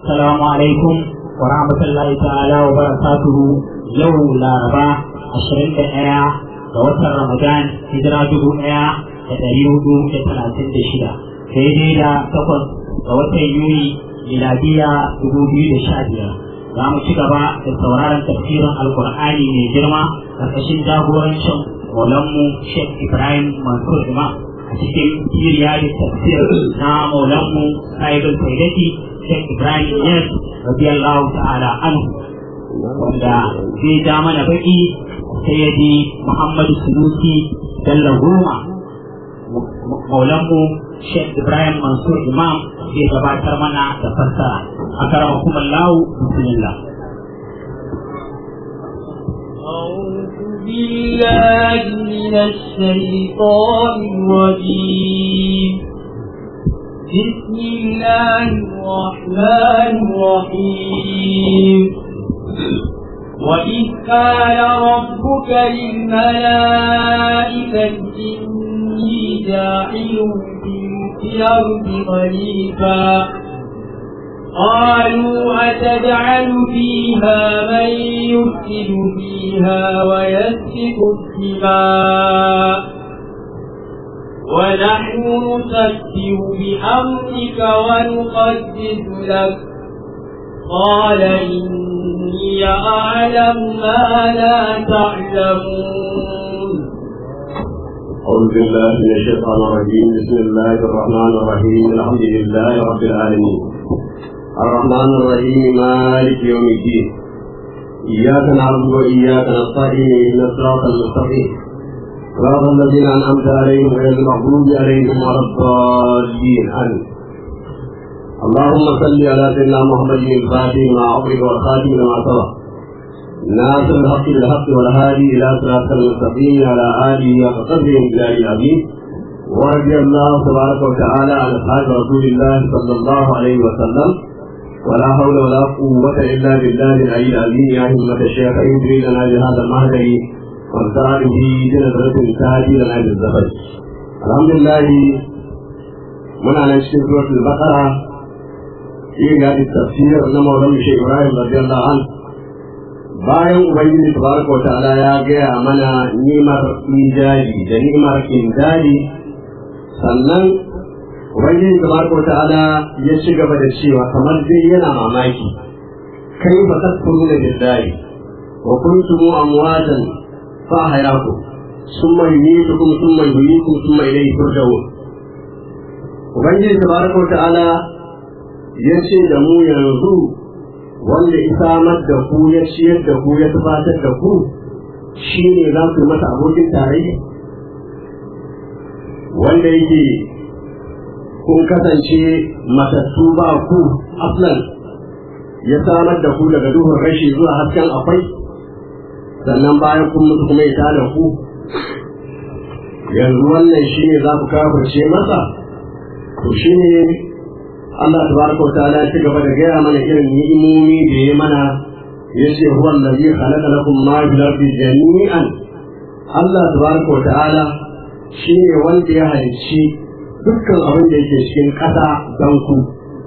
السلام عليكم ورحمة الله تعالى وبركاته يوم الأربعاء عشرين دقيقة ووتر رمضان هجرة جبو ɗaya da ɗari hudu da talatin da shida daidai da takwas ga watan yuni miladiya dubu biyu da sha biyar za mu ci gaba da sauraron tafsirin alkur'ani mai girma ƙarƙashin jagorancin maulanmu sheikh ibrahim mansur imam a cikin siriya da tafsir na maulanmu sahibul saidati sheikh ibrahim yes radiyallahu ta'ala anhu wanda zai ja mana baki sayyidi muhammadu sunusi dalla goma maulanmu sheikh ibrahim mansur imam zai gabatar mana da fassara a karama kuma lawu bismillah أعوذ بالله من الشيطان الرجيم بسم الله الرحمن الرحيم وإذ قال ربك للملائكة إني جاعل في الأرض خليفة قالوا أتجعل فيها من يفسد فيها ويسفك الدماء ونحن نسبح بأمرك ونقدس لك قال إني أعلم ما لا تعلمون أعوذ بالله من الشيطان الرجيم بسم الله الرحمن الرحيم الحمد لله رب العالمين الرحمن الرحيم مالك يوم الدين إياك نعبد وإياك نستعين اهدنا الصراط المستقيم صراط الذين أنعمت عليهم غير المغضوب عليهم ولا الضالين آمين اللهم صل على سيدنا محمد الفاتح ما أغلق والخاتم لما سبق ناصر الحق بالحق والهادي الى صراط المستقيم على اله وصحبه الى العظيم ورضي الله تبارك وتعالى عن اصحاب رسول الله صلى الله عليه وسلم ولا حول ولا قوة إلا بالله العلي العظيم يا همة الشيخ يدري لنا بهذا المهدي وانصار به جنة تاجي لنا بالزفر الحمد لله من على سورة البقرة في هذا التفسير لما ولم شيخ إبراهيم رضي الله عنه bayan ubangiji tabaraka wa ta'ala ya gaya mana nimar ijari da nimar indari sannan ubangiji tabaraka wa ta'ala ya ci gaba da cewa kamar dai yana mamaki kai ba tasfuruna billahi wa kuntum amwatan fa hayaku summa yumitukum summa yuhyikum summa ilayhi turja'un ubangiji tabaraka wa ta'ala ya ce da mu yanzu wanda ya samar da ku ya ciyar da ku ya tufatar da ku shi ne za ku masa abokin tarayya wanda yake kun kasance matattu ba ku aflan ya samar da ku daga duhun rashi zuwa hasken akwai sannan bayan kun mutu kuma ya tada ku yanzu wannan shi ne za ku kafirce masa to shi ne Allah tabaraka wa ta'ala ya ci gaba da gaya mana irin ni'imomi da ya mana ya ce huwa allazi khalaqa lakum ma fil ardi jami'an Allah tabaraka wa ta'ala shine wanda ya halicci dukkan abin da yake cikin ƙasa don ku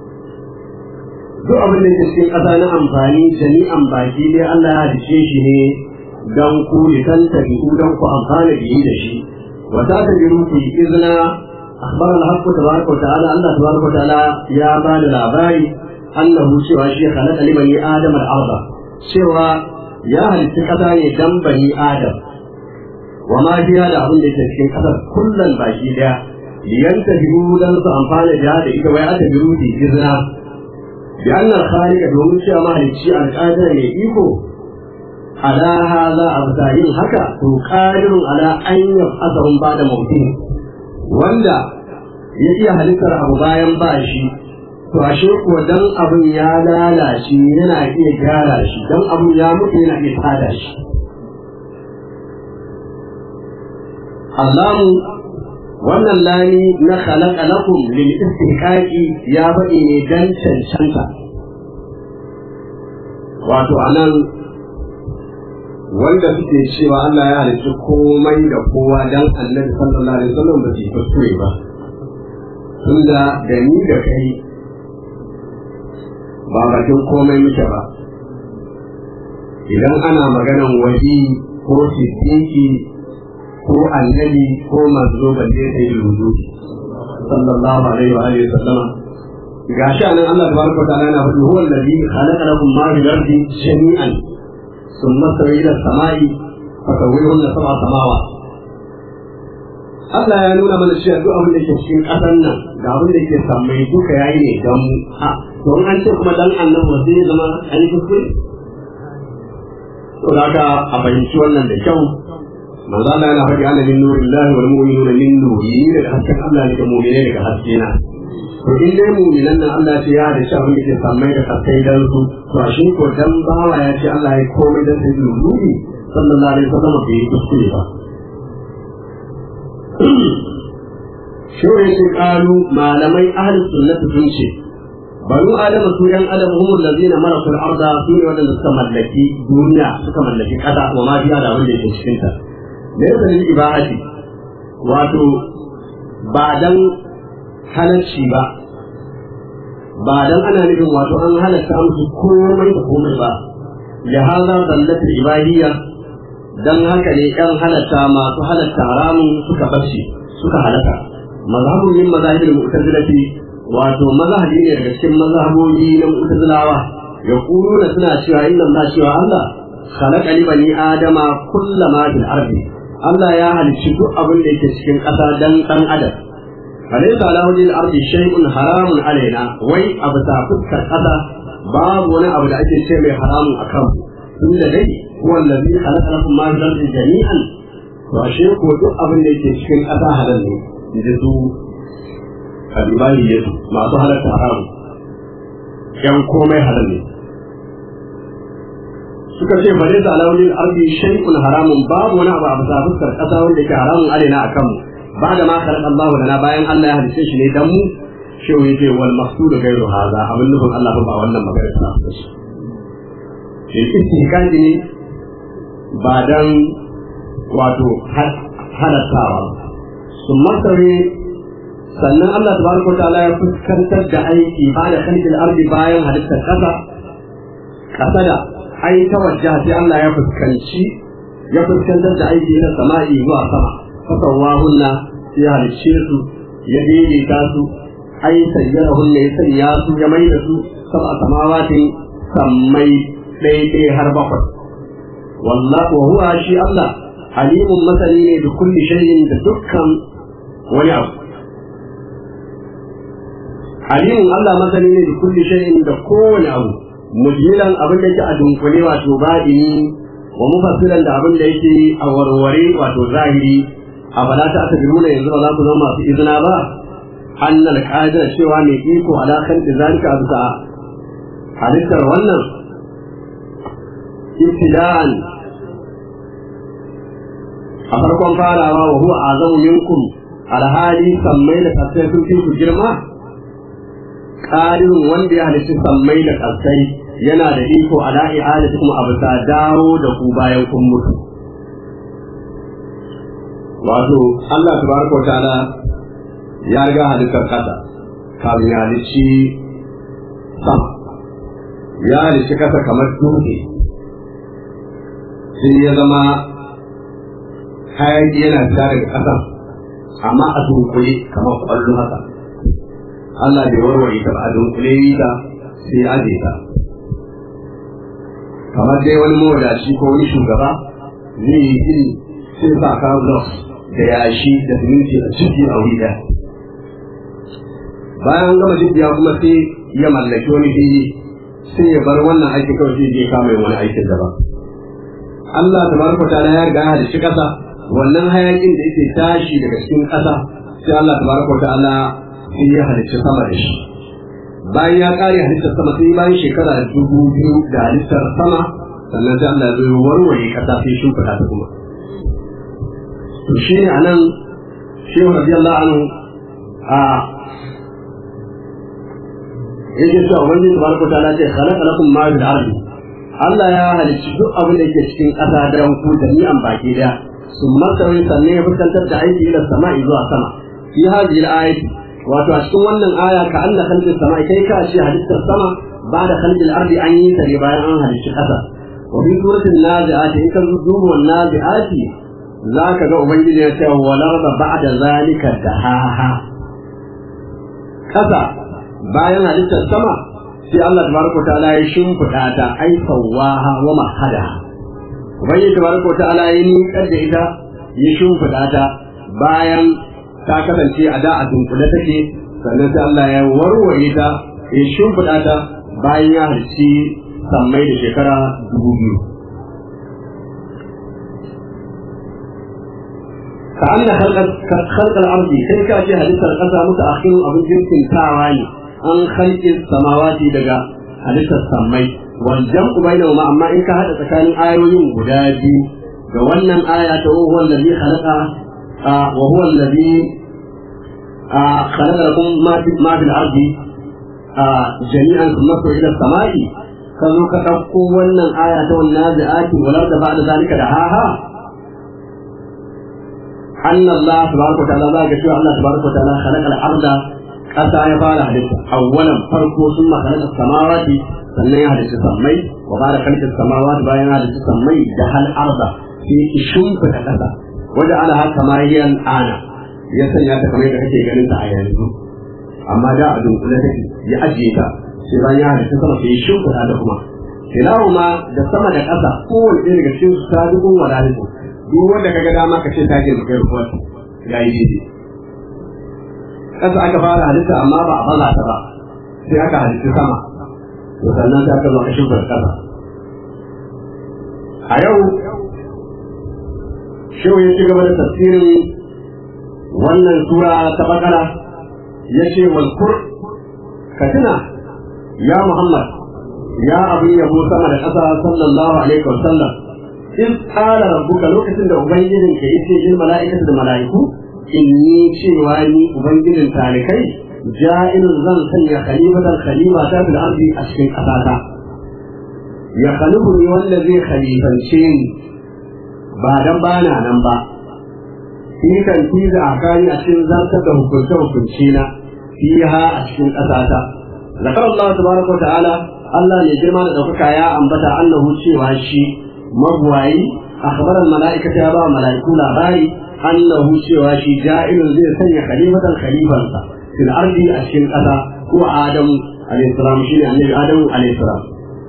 duk abin da yake cikin ƙasa na amfani jami'an baki dai Allah ya halicce shi ne don ku litan tabi'u don ku amfana bihi da shi wa ta tabi'u ku izna أخبر الحق تبارك وتعالى الله تبارك وتعالى يا بال العباري أنه سوى شيء خلق لبني آدم الأرض سوى يا هل تكتاني دم بني آدم وما فيها لأظن تشكين قدر كلا باقي دا لينتهبوا لنس أنفال جهاد إذا ويأتبروا في إذنا بأن الخالق دوم سوى ما هل تشيء القادر يئيكو على هذا أبتاهين هكا قادر على أن يبحثهم بعد موتهم wanda ya iya halittar abu bayan ba shi to ashe kuwa dan abin ya lalace yana iya gyara shi dan abin ya mutu yana iya tada shi Allahu wannan lani na khalaqa lakum lil istihqaqi ya faɗi ne dan cancanta wato anan wanda suke cewa Allah ya halicci komai da kowa dan annabi sallallahu alaihi wasallam ba su yi kuskure ba tunda da ni da kai ba bakin komai muke ba idan ana maganan wali ko siddiqi ko annabi ko manzo balle sai rudu sallallahu alaihi wa alihi wasallam gashi anan Allah tabaraka wa ta'ala yana faɗi huwa alladhi khalaqa lakum ma fil ardi jami'an thumma sawa ila samai fa sawwahunna sab'a samawat Allah ya nuna mana cewa duk abin da ke cikin ƙasar nan da abin da ke sammai duka yayi ne don mu a to an ce kuma dan annabi sai zama an yi kuskure to haka a fahimci wannan da kyau manzo Allah yana faɗi ana min nurillahi wal mu'minuna min nuri daga hasken Allah ne da mu'mine daga haske na to in dai mu'minan nan Allah ce ya da abin da ke sammai da kasai dan su to a shi ko dan bawa ya ce Allah ya komai dan sai nuri sallallahu alaihi wasallam bai yi kuskure ba Shewa ya ce ƙalu malamai ahalin sunnati sun ce, Banu Adamu su ‘yan Adam humul lazina marasul arda su ne waɗanda suka mallaki duniya suka mallaki ƙasa wa ma biya da wanda yake cikinta. Me yasa ne ibahati wato ba dan halarci ba, ba dan ana nufin wato an halatta musu komai da komai ba. Lihaza zallatul ibahiyya dan haka ne ‘yan halatta masu halatta haramun suka bace suka halaka mazhabun min mazahibul mu'tazilati wato mazhabi ne daga cikin mazhabobi na mu'tazilawa yaquluna suna cewa inna Allah cewa Allah khalaqa li bani adama kullama fil ardi Allah ya halicci duk abin da yake cikin ƙasa dan dan adam alaysa ala wajhil ardi shay'un haramun alaina wai abu ta fuskar ƙasa babu wani abu da ake ce mai haramun akan tunda dai هو الذي خلق لكم ما في الارض جميعا واشي ko duk abin da yake cikin ƙasa halal ne da su kalibani ne su masu halatta haramu yan komai halal ne suka ce bare da alawlin ardi shay'un haramun babu wani abu a bisa fuskar ƙasa wanda yake haramun alaina akan mu ba da ma khalaqa Allahu lana bayan Allah ya halice shi ne dan mu shi yake wal maqsud ghayru hadha abin nufin Allah ba wannan magana ta shi istihkaji ne ba don wato halattawa sun masare sannan Allah tabaraka ta'ala ya fuskantar da aiki ba da kalkin arzi bayan halittar ƙasa ƙasa da ai ta wajja sai Allah ya fuskanci ya fuskantar da aiki na sama'i zuwa sama fasawa hunna ya halicce su ya daidaita su ai sayyara hunna ya sanya su ya mai da su saba samawatin sammai ɗaya har bakwai wallahu wa huwa shi Allah alimun masani ne da kulli shay'in da dukkan wani abu alimun Allah masani ne da kulli shay'in da kowane abu mujmilan abin da yake a dunkule wato baɗini wa mufassilan da abin da yake a warware wato zahiri a bala ta aka biruna yanzu ba za ku zama masu izina ba annal qadira cewa mai iko ala kan zalika bisa halittar wannan ibtida'an a farkon farawa wa huwa azamu minkum alhali sammai da kasai sun fi ku girma ƙarin wanda ya halitta sammai da kasai yana da iko ala i'adati kuma abu ta dawo da ku bayan kun mutu wato Allah tabaraka wa ta'ala ya riga halittar kasa kafin ya halicci sama ya halicci kasa kamar dutse sai ya zama hayaki yana fita daga ƙasa amma a dunkule kamar ƙwallo haka Allah bai warware ta ba a dunkule yi ta sai aje ta kamar dai wani mawadaci ko wani shugaba zai yi gini sai sa ka da yashi da siminti a ciki a wuri ɗaya bayan gama jibiya kuma sai ya mallaki wani fili sai ya bar wannan aikin kawai sai je kama yin wani aikin daban Allah tabaraka ta'ala ya riga ya halicci kasa wannan hayakin da yake tashi daga cikin kasa sai Allah tabaraka ta'ala sai ya halicci sama da shi bayan ya kare halittar sama sai bayan shekara dubu biyu da halittar sama sannan sai Allah ya zo warware kasa sai shimfiɗa ta kuma to shi ne anan shehu radiyallahu anhu a yake cewa ubangiji tabaraka ta'ala ce khalaqa lakum ma fil ardi Allah ya halicci duk abin da yake cikin ƙasa da ranku da ni'an baki daya sun masarauyi sannan ya fuskantar da aiki ila sama'i zuwa sama fi hadhihi al-ayati wato a cikin wannan aya ka Allah khalqis sama'i kai ka ce halittar sama ba da khalqil ardi an yi ta ne bayan an halicci ƙasa wa fi suratul nazi'ati in ka duba wannan nazi'ati zaka ga ubangiji ya ce walar da ba'da zalika dahaha ƙasa bayan halittar sama sai Allah tabaraka ta'ala ya shimfiɗa ta ai sawaha wa mahadaha ubangiji tabaraka ta'ala ya niƙar da ita ya shimfiɗa ta bayan ta kasance a da a dunkule take sannan sai Allah ya warware ta ya shimfiɗa ta bayan ya harci sammai da shekara dubu biyu. ka anna khalqal ardi sai ka ce halittar ƙasa musu akhirin abin jirkin tawa ne an khalqin samawati daga halittar sammai wal jam'u bainahuma amma in ka hada tsakanin ayoyin guda biyu ga wannan aya ta huwa allazi khalaqa wa huwa allazi khalaqa lakum ma fi ma fil ardi jami'an thumma ila samai ka zo ka dauko wannan aya ta wannan zai'ati wala da ba'da zalika da haha anna Allah tabaraka wa ta'ala za ga cewa Allah tabaraka wa ta'ala khalaqa al-arda kasa ya fara halitta awwalan farko summa khalaqa samawati sannan ya halitta sammai wa bara khalaqa samawati bayan ya halitta sammai da hal arda sai ishun ta kasa wajen ala haka ma yan ana ya sanya ta kamar yadda kake ganin ta a yanzu amma da a dunkule take ya ajiye ta sai bayan ya halitta sama sai shimfiɗa da kuma kilahuma da sama da ƙasa kowane ɗaya daga cikin su ta dukun wadatu duk wanda kaga dama ka ce ta girma kai ruwa ya yi daidai ƙasa aka fara halitta amma ba a baza ta ba sai aka halitta sama to sannan sai aka zo aka shimfiɗa ƙasa a yau shehu ya ci gaba da tafsirin wannan sura ta bakara ya ce walkur ka tuna ya muhammad ya abin yabo sama da ƙasa sallallahu alaihi wa sallam in tsara rabbuka lokacin da ubangijin ka yace lil mala'ikatu da mala'iku inni cewa ni ubangijin talikai ja'ilun zan sanya khalifatan khalifa ta fil ardi a cikin ƙasata ya khalifu ni wanda zai khalifance ni ba dan bana nan ba shi kan tiza a kani a cikin zartar da hukunce hukunci na fiha a cikin ƙasata zakar Allah tabaraka wa ta'ala Allah ne girma da ɗaukaka ya ambata annahu cewa shi mabuwayi akhbaran mala'ikata ya ba mala'iku labari annahu cewa shi ja'ilun zai sanya khalifatan khalifansa fil ardi a cikin ƙasa ko Adamu alayhi salam shine annabi Adamu alayhi salam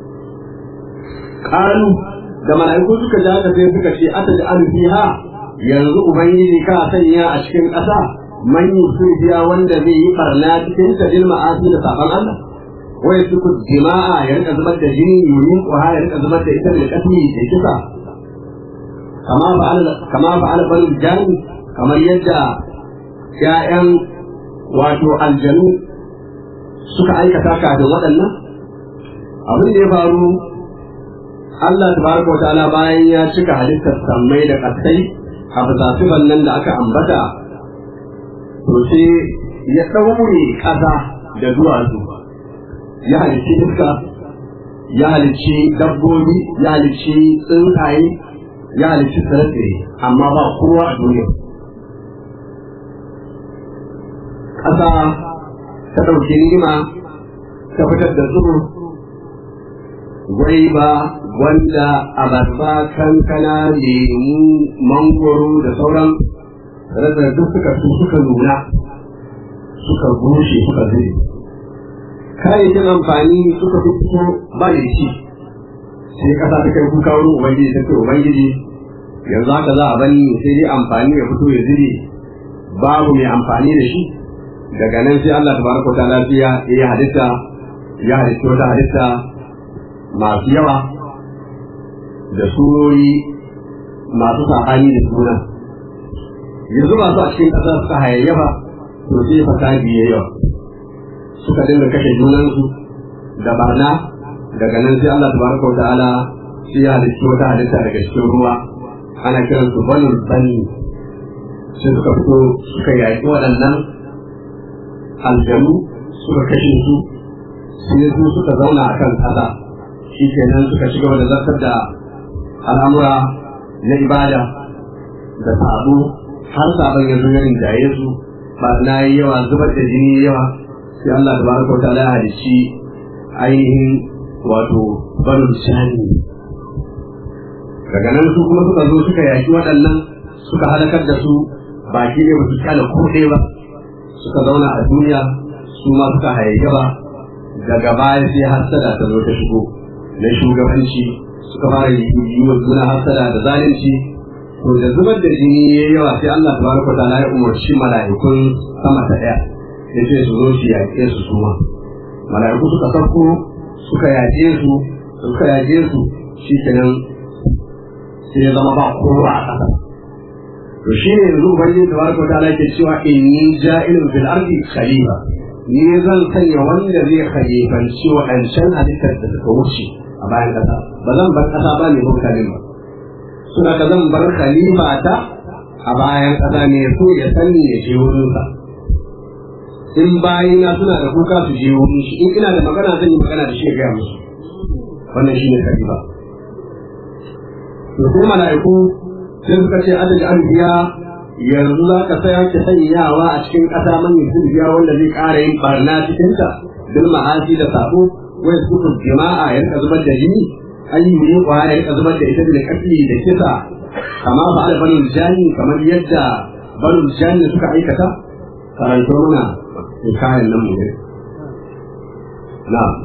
qalu da mala'iku suka ja ka sai suka ce ata da fiha yanzu ubangiji ka sanya a cikin ƙasa man yusiya wanda zai yi barna cikin ta bil ma'asi da saban Allah wa yasku jima'a ya rika zubar da jini yurin ko ya rika zubar da ita da kasmi da kisa kama fa'ala kama fa'ala bal jani kamar yadda ya'yan wato aljanu suka aikata kafin waɗannan abin da ya faru Allah tabaraka wa ta'ala bayan ya cika halittar sammai da ƙasai a fasafifan nan da aka ambata to sai ya ɗaure ƙasa da duwatsu ya halicci iska ya halicci dabbobi ya halicci tsuntsaye ya halicci tsirrai amma ba kowa a duniya ƙasa ta ɗauki ni'ima ta fitar da zubur gwaiba wanda abarba kankana lemu mangoro da sauran rasa duk suka su suka nuna suka bushe suka zube kayayyakin amfani suka fi fito ba da shi sai kasa ta kai kuka wurin ubangiji ta ce ubangiji yanzu haka za a bani sai dai amfani ya fito ya zube babu mai amfani da shi daga nan sai Allah tabaraka ta lafiya ya halitta ya halitta wata halitta masu yawa da surori masu saɓani da suna yanzu masu a cikin ƙasa suka hayayyafa to sai fasadi ya yawa suka dinga kashe junansu da barna daga nan sai Allah tabaraka wa ta'ala sai ya halitta wata halitta daga cikin ruwa ana kiran su banul bani sai suka fito suka yaƙi waɗannan aljanu suka kashe su sai su suka zauna a kan ƙasa shi kenan suka ci gaba da zartar da al'amura na ibada da sabo har sabon yanzu ya rinjaye su ba na yi yawa zubar da jini yawa sai Allah da baraka wa ta'ala ya halicci ainihin wato barin shani daga nan su kuma suka zo suka yaki waɗannan suka halakar da su baki ne ba su kyala ko ɗaya ba suka zauna a duniya su ma suka hayayyafa daga baya sai hassada ta zo ta shigo na shugabanci suka fara yi wa juna hassada da zalunci to da zubar da jini ya yawa sai Allah tabaraka ta'ala ya umarci mala'ikun sama ta ɗaya ya ce su zo su yaƙe su suma mala'iku suka sauko suka yaƙe su suka yaƙe su shi kenan sai ya zama ba kowa a ƙasa to shi ne yanzu ubangiji tabaraka ta'ala yake cewa inni ja'ilun fil ardi khalifa ni zan sanya wanda zai khalifanci waɗancan halittar da suka wuce a bayan ƙasa ba zan bar ƙasa ba ne mutanen ba suna ka zan bar khalifa ta a bayan ƙasa ne so ya sani ya je wurinsa in bayina suna da kuka su je wurin shi in ina da magana zan yi magana da shi ya gaya musu wannan shi ne khalifa to sai mala'iku sai suka ce adadin anbiya yanzu za ka saya ki sanyawa a cikin ƙasa man biya wanda zai ƙara yin barna cikin ta bil ma'asi da sabo wai su ku jama'a ya rika zubar da jini an yi ne kwa ya rika zubar da ita da kasli da kisa kama fa al banul jani kamar yadda banul jani suka aikata karanto mana kayan nan mu ne na'am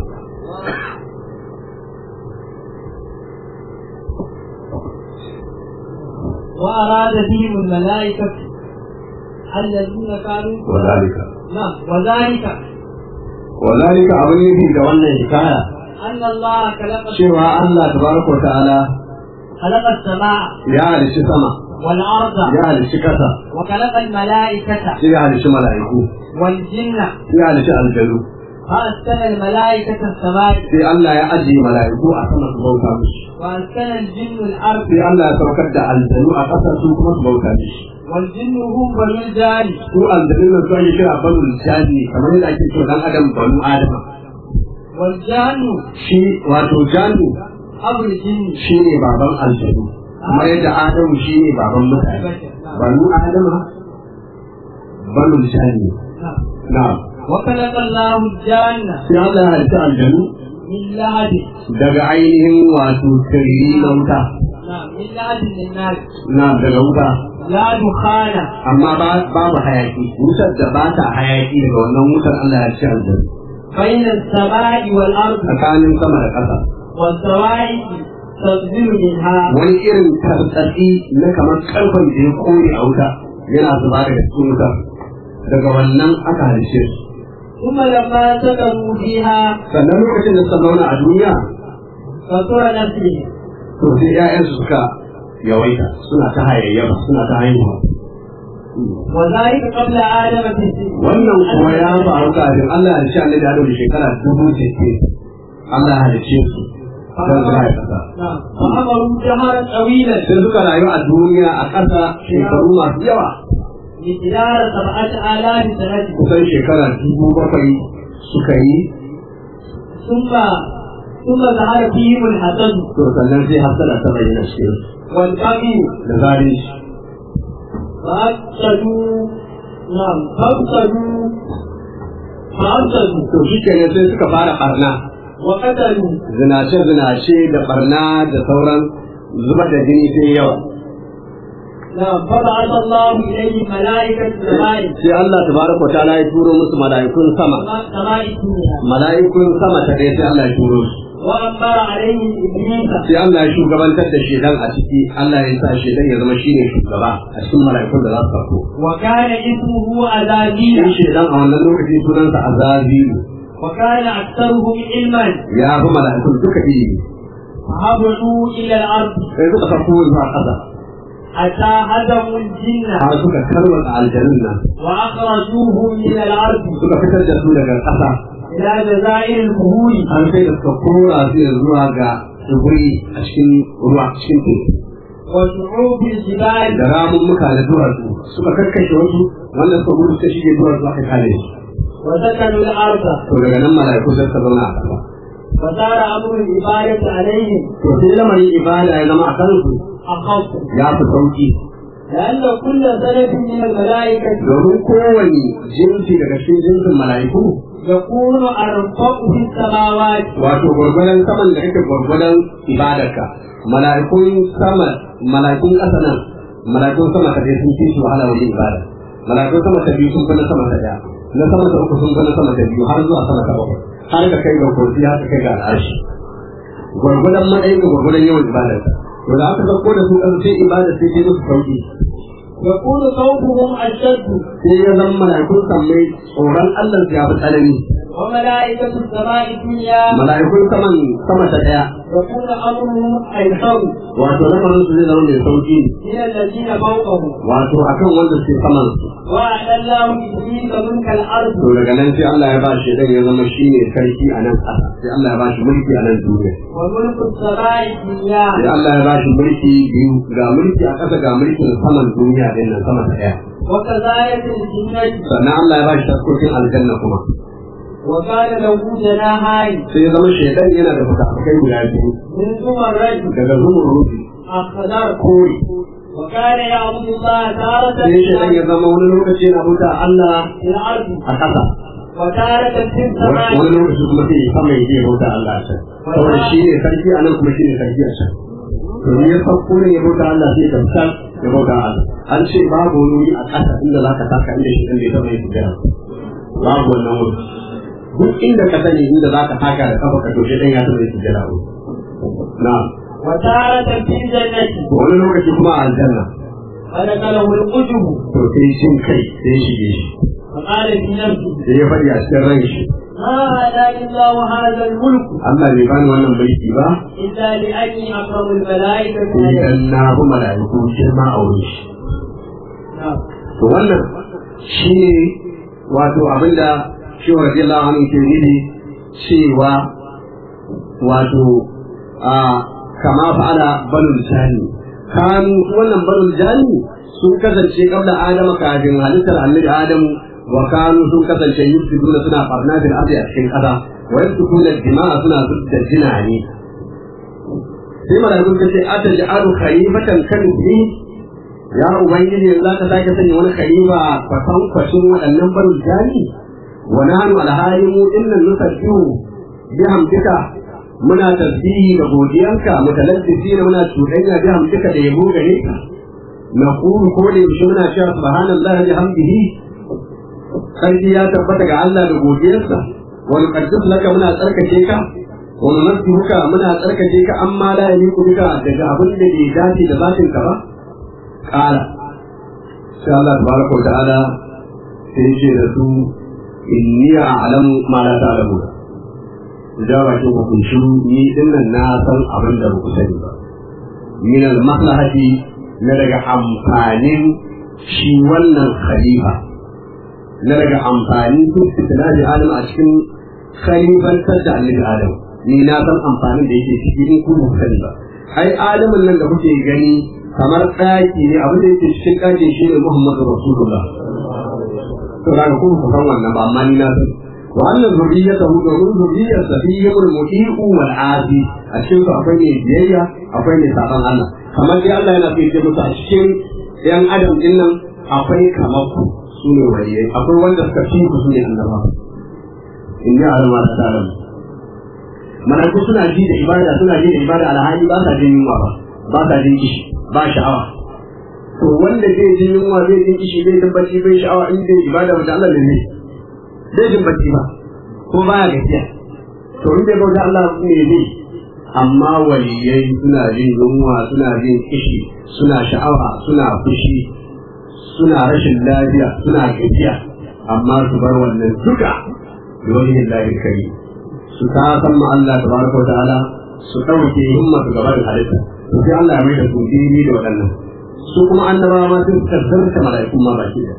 وأراد بهم الملائكة الذين كانوا وذلك نعم وذلك وذلك abin nufi da wannan hikaya أن الله خلق cewa Allah tabaraka wa ta'ala خلق السماء ya halishi sama والأرض ya halishi kasa وخلق الملائكة sai ya halishi mala'iku والجن sai ya halishi aljanu فأسكن الملائكة السماء sai Allah ya ajiye mala'iku a sama su bauta mishi وأسكن الجن الأرض sai Allah ya saukar da aljanu a ƙasa su kuma su bauta mishi والجن هم بنو الجان su aljanu nan su ake kira banul jani kamar yadda ake cewa dan adam banu adama والجان shi wato janu أبو الجن shi ne baban aljanu kamar yadda adamu shi ne baban mutane banu adama banul jani نعم. na'am وخلق الله الجان sai Allah ya halitta aljanu من لهب daga ainihin wato sirri na wuta نعم من لهب للناس na daga wuta لا دخان amma ba- babu hayaki wutar da ba ta hayaki daga wannan wutar Allah ya ci aljanna بين السماء والأرض tsakanin sama da ƙasa والسوائد تصدر منها wani irin tartsatsi na kamar karfan da ya kone a wuta yana zuba daga cikin wutar daga wannan aka halice su ثم لما سكنوا فيها sannan lokacin da suka zauna a duniya كثر نسلهم to sai 'ya'yansu suka yawaita suna ta hayayyafa suna ta haihuwa وذلك قبل آدم في السن wannan kuma ya faru kafin Allah ya ci annabi Adam da shekara dubu sittin Allah ya halice su don su haifa ƙasa. نعم فأمروا جهرا طويلا Sai suka rayu a duniya a ƙasa shekaru masu yawa مقدار سبعة آلاف سنة kusan shekara dubu bakwai suka yi ثم ثم ظهر فيهم الحسد to sannan sai hasala ta bayyana cikin su والبغي da zalunci فأفسدوا نعم فأفسدوا فأفسدوا to shi kenan sai suka fara barna وقتلوا zinace zinace da barna da sauran zubar da jini sai yawa نعم فبعث الله إليهم ملائكة السماء sai Allah tabaraka wa ta'ala ya turo musu mala'ikun sama سماء الدنيا mala'ikun sama ta ɗaya sai Allah ya turo su وأمر عليهم إبليس sai Allah ya shugabantar da shedan a ciki Allah ya sa shedan ya zama shine shugaba a cikin mala'ikun da za su farko وكان اسمه shi أزازيل shedan a wannan lokaci sunansa azazilu وكان أكثرهم علما ya fi mala'ikun duka ilimi فهبطوا إلى الأرض sai suka farko zuwa ƙasa حتى هدموا الجن har suka tarwata aljanun nan وأخرجوهم من الأرض suka fitar da su daga ƙasa إلى جزائر البهور har sai da suka kora su ya zuwa ga tsibiri a cikin ruwa cikin teku وشعوب الجبال da ramummuka da duwatsu suka karkashe wasu wanda suka gudu suka shige duwatsu aka kare su وسكنوا الأرض to daga nan mala'iku sai suka zauna a ƙasa فصار أمر العبادة عليهم to sai lamarin ibada ya zama a kansu أخف ya fi sauki لأن كل سنة من الملائكة domin kowane jinsi daga cikin jinsin mala'iku يكون أرفع في السماوات wato gwargwadon saman da kake gwargwadon ibadarka mala'ikun sama mala'ikun ƙasa nan mala'ikun sama ta dai sun fi su wahala wajen ibada mala'ikun sama ta biyu sun fi na sama ta ɗaya na sama ta uku sun fi na sama ta biyu har zuwa sama ta bakwai har ka kai ga kursi har ka kai ga al'arshi gwargwadon matsayin da gwargwadon yawan ibadarka to da aka sauko da su ƙasa sai ibada sai dai musu sauki يكون خوفهم أشد sai ya zama mala'ikun sammai tsoron Allah su ya fi tsanani وملائكة السماء الدنيا mala'ikun saman sama ta ɗaya يكون أمرهم أيسر wato lamarin su zai zama mai sauki من الذين فوقهم wato akan wanda suke saman su وأعلى الله إبليس ملك الأرض to daga nan sai Allah ya ba shi dan ya zama shine sarki a nan ƙasa sai Allah ya ba shi mulki a nan duniya وملك السماء الدنيا sai Allah ya ba shi mulki biyu ga mulki a ƙasa ga mulkin saman duniya din nan sama ta ɗaya وكذلك الجنة sannan Allah ya ba shi taskokin aljanna kuma وكان له جناحين sai ya zama shaidan yana da fuka-fukai guda biyu من زمرد daga zuwan rufi أخضر kore وكان يعبد الله تارة sai shaidan ya zama wani lokaci yana bauta Allah في الأرض a ƙasa وتارة في السماء wani lokaci kuma sai ya sama ya je bauta Allah a can saboda shi ne sarki a nan kuma shi ne sarki a can domin ya farko ne ya bauta Allah sai ka san ya bauta Allah an ce babu wani wuri a ƙasa inda za ka taka inda shi inda ya taɓa yin sujjada babu wannan wuri duk inda ka sani inda za ka taka da kafa ka to shi ɗan ya taɓa yin sujjada wuri na وتارة في الجنة wani lokaci kuma a aljanna فدخله القجب to sai shin kai sai shige shi فقال في نفسه sai ya faɗi a cikin ran shi ما هداني الله هذا الملك Allah bai bani wannan mulki ba إلا لأني أكرم الملائكة sai عليه dan na bi mala'iku girma a wurin shi نعم. to wannan shi ne wato abinda shi wa radiyallahu anhu ke nufi cewa wato a kama fa'ala banul jani kan wannan banul jani sun kasance kabla adama kafin halittar annabi adamu wa kanu sun kasance yusufuna suna barna bil ardi a cikin kasa wa yasukuna dima'a suna zubda jinani sai malaikun kace ataj'alu khalifatan kan ibni ya ubangiji yanzu ka sake sanya wani khalifa kwatan kwashin waɗannan barul jani wa nahnu alhali mu dinnan nusabbihu bihamdika muna tasbihi da godiyanka mutalabbisina muna cuɗanya bihamdika da yabo gare ka naqulu ko da yaushe muna cewa subhanallahi bihamdihi sarki ya tabbata ga Allah da godiyarsa wa nuqaddis laka muna tsarkake ka wa nunazzihuka muna tsarkake ka amma la yaliqu bika daga abin da bai dace da zatin ka ba kala sai Allah tabaraka wa ta'ala sai ce da su inni a'lamu ma la ta'lamu da bakin hukunci ni dinnan na san abin da ku sani ba min al maslahati na daga amfanin shi wannan khalifa na daga amfani duk fitinaji adam a cikin khalifantar da annabi adam ni na san amfanin da yake cikin ku ba ku sani ba ai adamin nan da kuke gani kamar ɗaki ne abin da yake cikin ɗakin shi ne Muhammadu Rasulullah. To da ga kuma san wannan ba amma ni na san. Wa annan zuriyata hu domin zuriyar sa fi yamul muti'u wal asi a cikin su akwai ne biyayya akwai ne saban Allah. Kamar dai Allah yana fiye musu a cikin ‘yan adam din nan akwai kamar ku su ne waliyai akwai wanda suka fi ku su ne annaba. In yi alama ta tarin. Malaiku suna ji da ibada suna ji da ibada alhali ba sa jin yunwa ba ba sa jin kishi ba sha'awa to wanda zai ji yunwa zai ji kishi zai jin bacci bai sha'awa in zai ibada wata Allah ne zai jin bacci ba ko baya gajiya to in zai bauta Allah ne zai amma waliyai suna jin yunwa suna jin kishi suna sha'awa suna fushi suna rashin lafiya suna gajiya amma su bar wannan duka dole lillahi kai su ta san ma Allah tabaraka wa ta'ala su dauke himma su gaba da halitta to sai Allah ya mai da su dini da waɗannan su kuma annabawa ma sun kasance mala'ikun ma baki da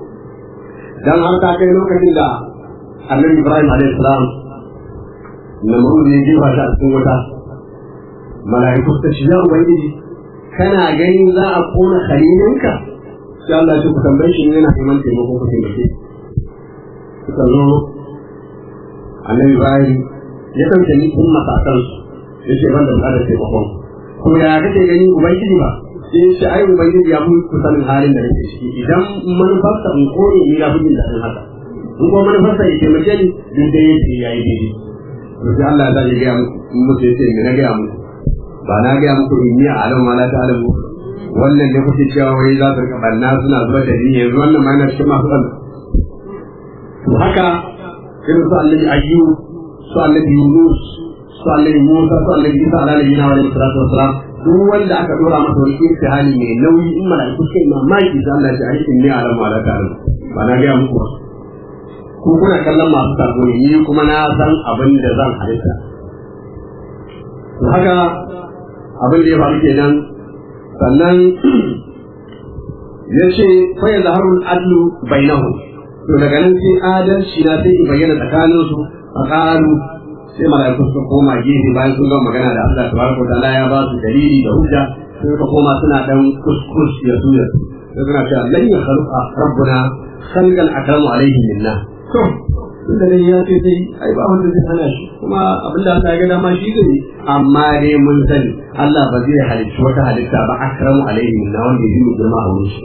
dan har ta kai lokacin da Annabi Ibrahim alaihi salam Namrud ne jefa shi a cikin wuta mala'iku ta ce ya ubangiji kana ganin za a kona khalilinka sai Allah ya ce ku tambaye shi yana neman taimako ku taimake suka zo Annabi Ibrahim ya ɗauke ni kun masakansu ya ce ban da buƙatar taimakon ko ya kake gani ubangiji ba sai shi ai ubangiji ya mun kusanin halin da nake ciki idan manufarsa in kore ni ya fi jin daɗin haka in kuma manufarsa ya taimake ni duk da yake ya yi daidai to sai Allah ya ya gaya musu ya ce me na gaya muku ba na gaya muku in yi alam ma la ta'lamu wannan ne kuke cewa wai za su rika banna suna zuwa da ni yanzu wannan ma yana cikin masu banna to haka irin su annabi ayyub su annabi yunus su annabi musa su annabi isa alaihi wa alihi salatu wassalam duk wanda aka dora masa wani imtihani mai nauyi in mala'iku suka yi mamaki sai Allah ya ce aikin ne alam ma la ta'lamu ba na gaya muku ba ku kuna kallon masu sako ne ni kuma na san abin da zan halitta to haka abin da ya faru kenan sannan ya ce fa ya zaharul adlu bainahu to daga nan sai adalci na sai in bayyana tsakanin su a ƙaru sai mala'iku suka koma gefe bayan sun gama magana da Allah tabaraka wa ta'ala ya ba su dalili da hujja sai suka koma suna dan kuskus ya su ya sai suna cewa lan ya khaluqa rabbuna khalqan akramu alaihi minna to tun da ya ce sai ai ba wanda zai hana shi kuma abin da Allah ya ga dama shi zai amma dai mun sani Allah ba zai halicci wata halitta ba akramu alaihi minna wanda ya yi girma a wurin shi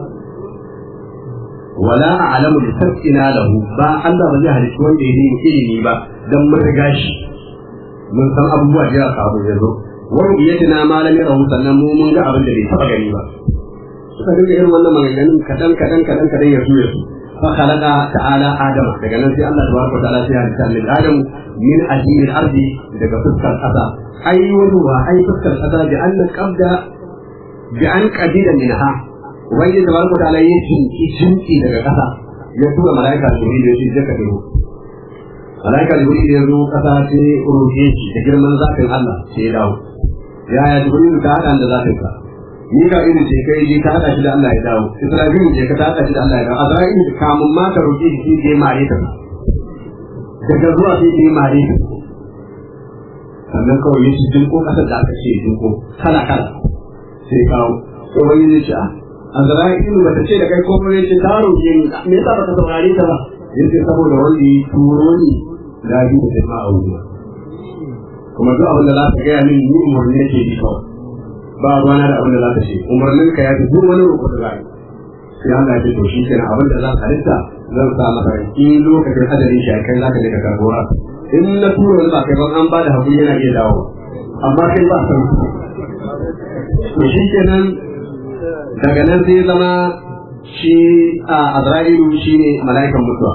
wala a'lamu li sabqina lahu ba Allah ba zai halicci wanda ya yi ilimi ba dan mun riga shi mun san abubuwa da ya samu yanzu wa rubiyatina ma lam yarahu sannan mu mun ga abin da bai taba gani ba suka dinga irin wannan maganganun kadan kadan kadan kadan ya su ya su فخلق تعالى آدم daga nan sai Allah tabaraka wa ta'ala sai ya halitta min Adam min ajil al-ardi daga fuskar kasa ai wani wa ai fuskar kasa bi an qabda bi an qadida minha wani tabaraka wa ta'ala ya jinki jinki daga kasa ya tura malaika Jibril ya ce je ka duro malaika Jibril ya zo kasa sai uruke shi da girman zakin Allah sai ya dawo ya ya Jibril ka hada da zakin ka ni ka irin ce kai je ka hada shi da Allah ya dawo Isra'il je ka hada shi da Allah ya dawo Azrail kamun ma ka roki shi je mare ka daga zuwa sai je mare ka sannan kawai ya ci jinko kasar da aka ce jinko kala kala sai kawo to wani ne ce Azrail ba ta ce da kai ko ne ce ta roke ni me yasa baka saurare ta ba yace saboda wanda ya turo ni da bi da jama'a wuya kuma duk abin da za ka gaya min ni umarni nake bi kawai ba ruwana da abin da za ka ce umarnin ka ya fi duk wani roƙo da za sai Allah ya ce to shi kenan abin da za ka halitta zan sa maka in lokacin ajalin shi kai za ka je ka karbo ra in na tura wani ba kai ban an ba da hakuri yana iya dawo amma kai ba san to shi kenan daga nan sai zama shi a Azra'ilu shine mala'ikan mutuwa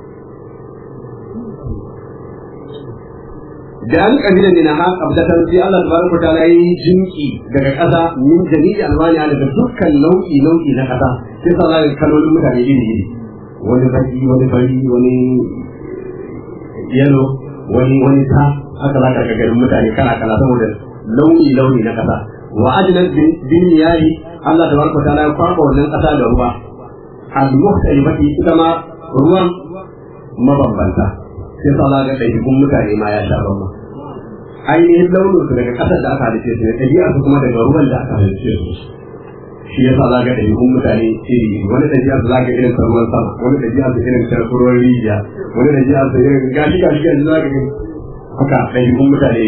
da an kabila ne na haka abdatan sai Allah tabaraka ta'ala yi jinki daga ƙasa min jami'i alwani daga dukkan nau'i nau'i na ƙasa sai sa zai kalolin mutane iri iri wani baki wani fari wani yalo wani wani ta haka za ka ga garin mutane kala kala saboda launi launi na ƙasa wa ajnat bin yayi Allah tabaraka ta'ala ya kwaba wannan ƙasa da ruwa al-mukhtalifati ita ma ruwan mabambanta sai sa ga ɗaiɗikun mutane ma ya sha bamma ainihin launin su daga ƙasar da aka halice su ne ɗabi'a su kuma daga ruwan da aka halice su shi ya sa za ga ɗaiɗikun mutane iri wani ɗabi'a su za ga irin ruwan sama wani ɗabi'a su irin ruwan rijiya wani ɗabi'a su irin gashi gashi yanzu za ga irin haka ɗaiɗikun mutane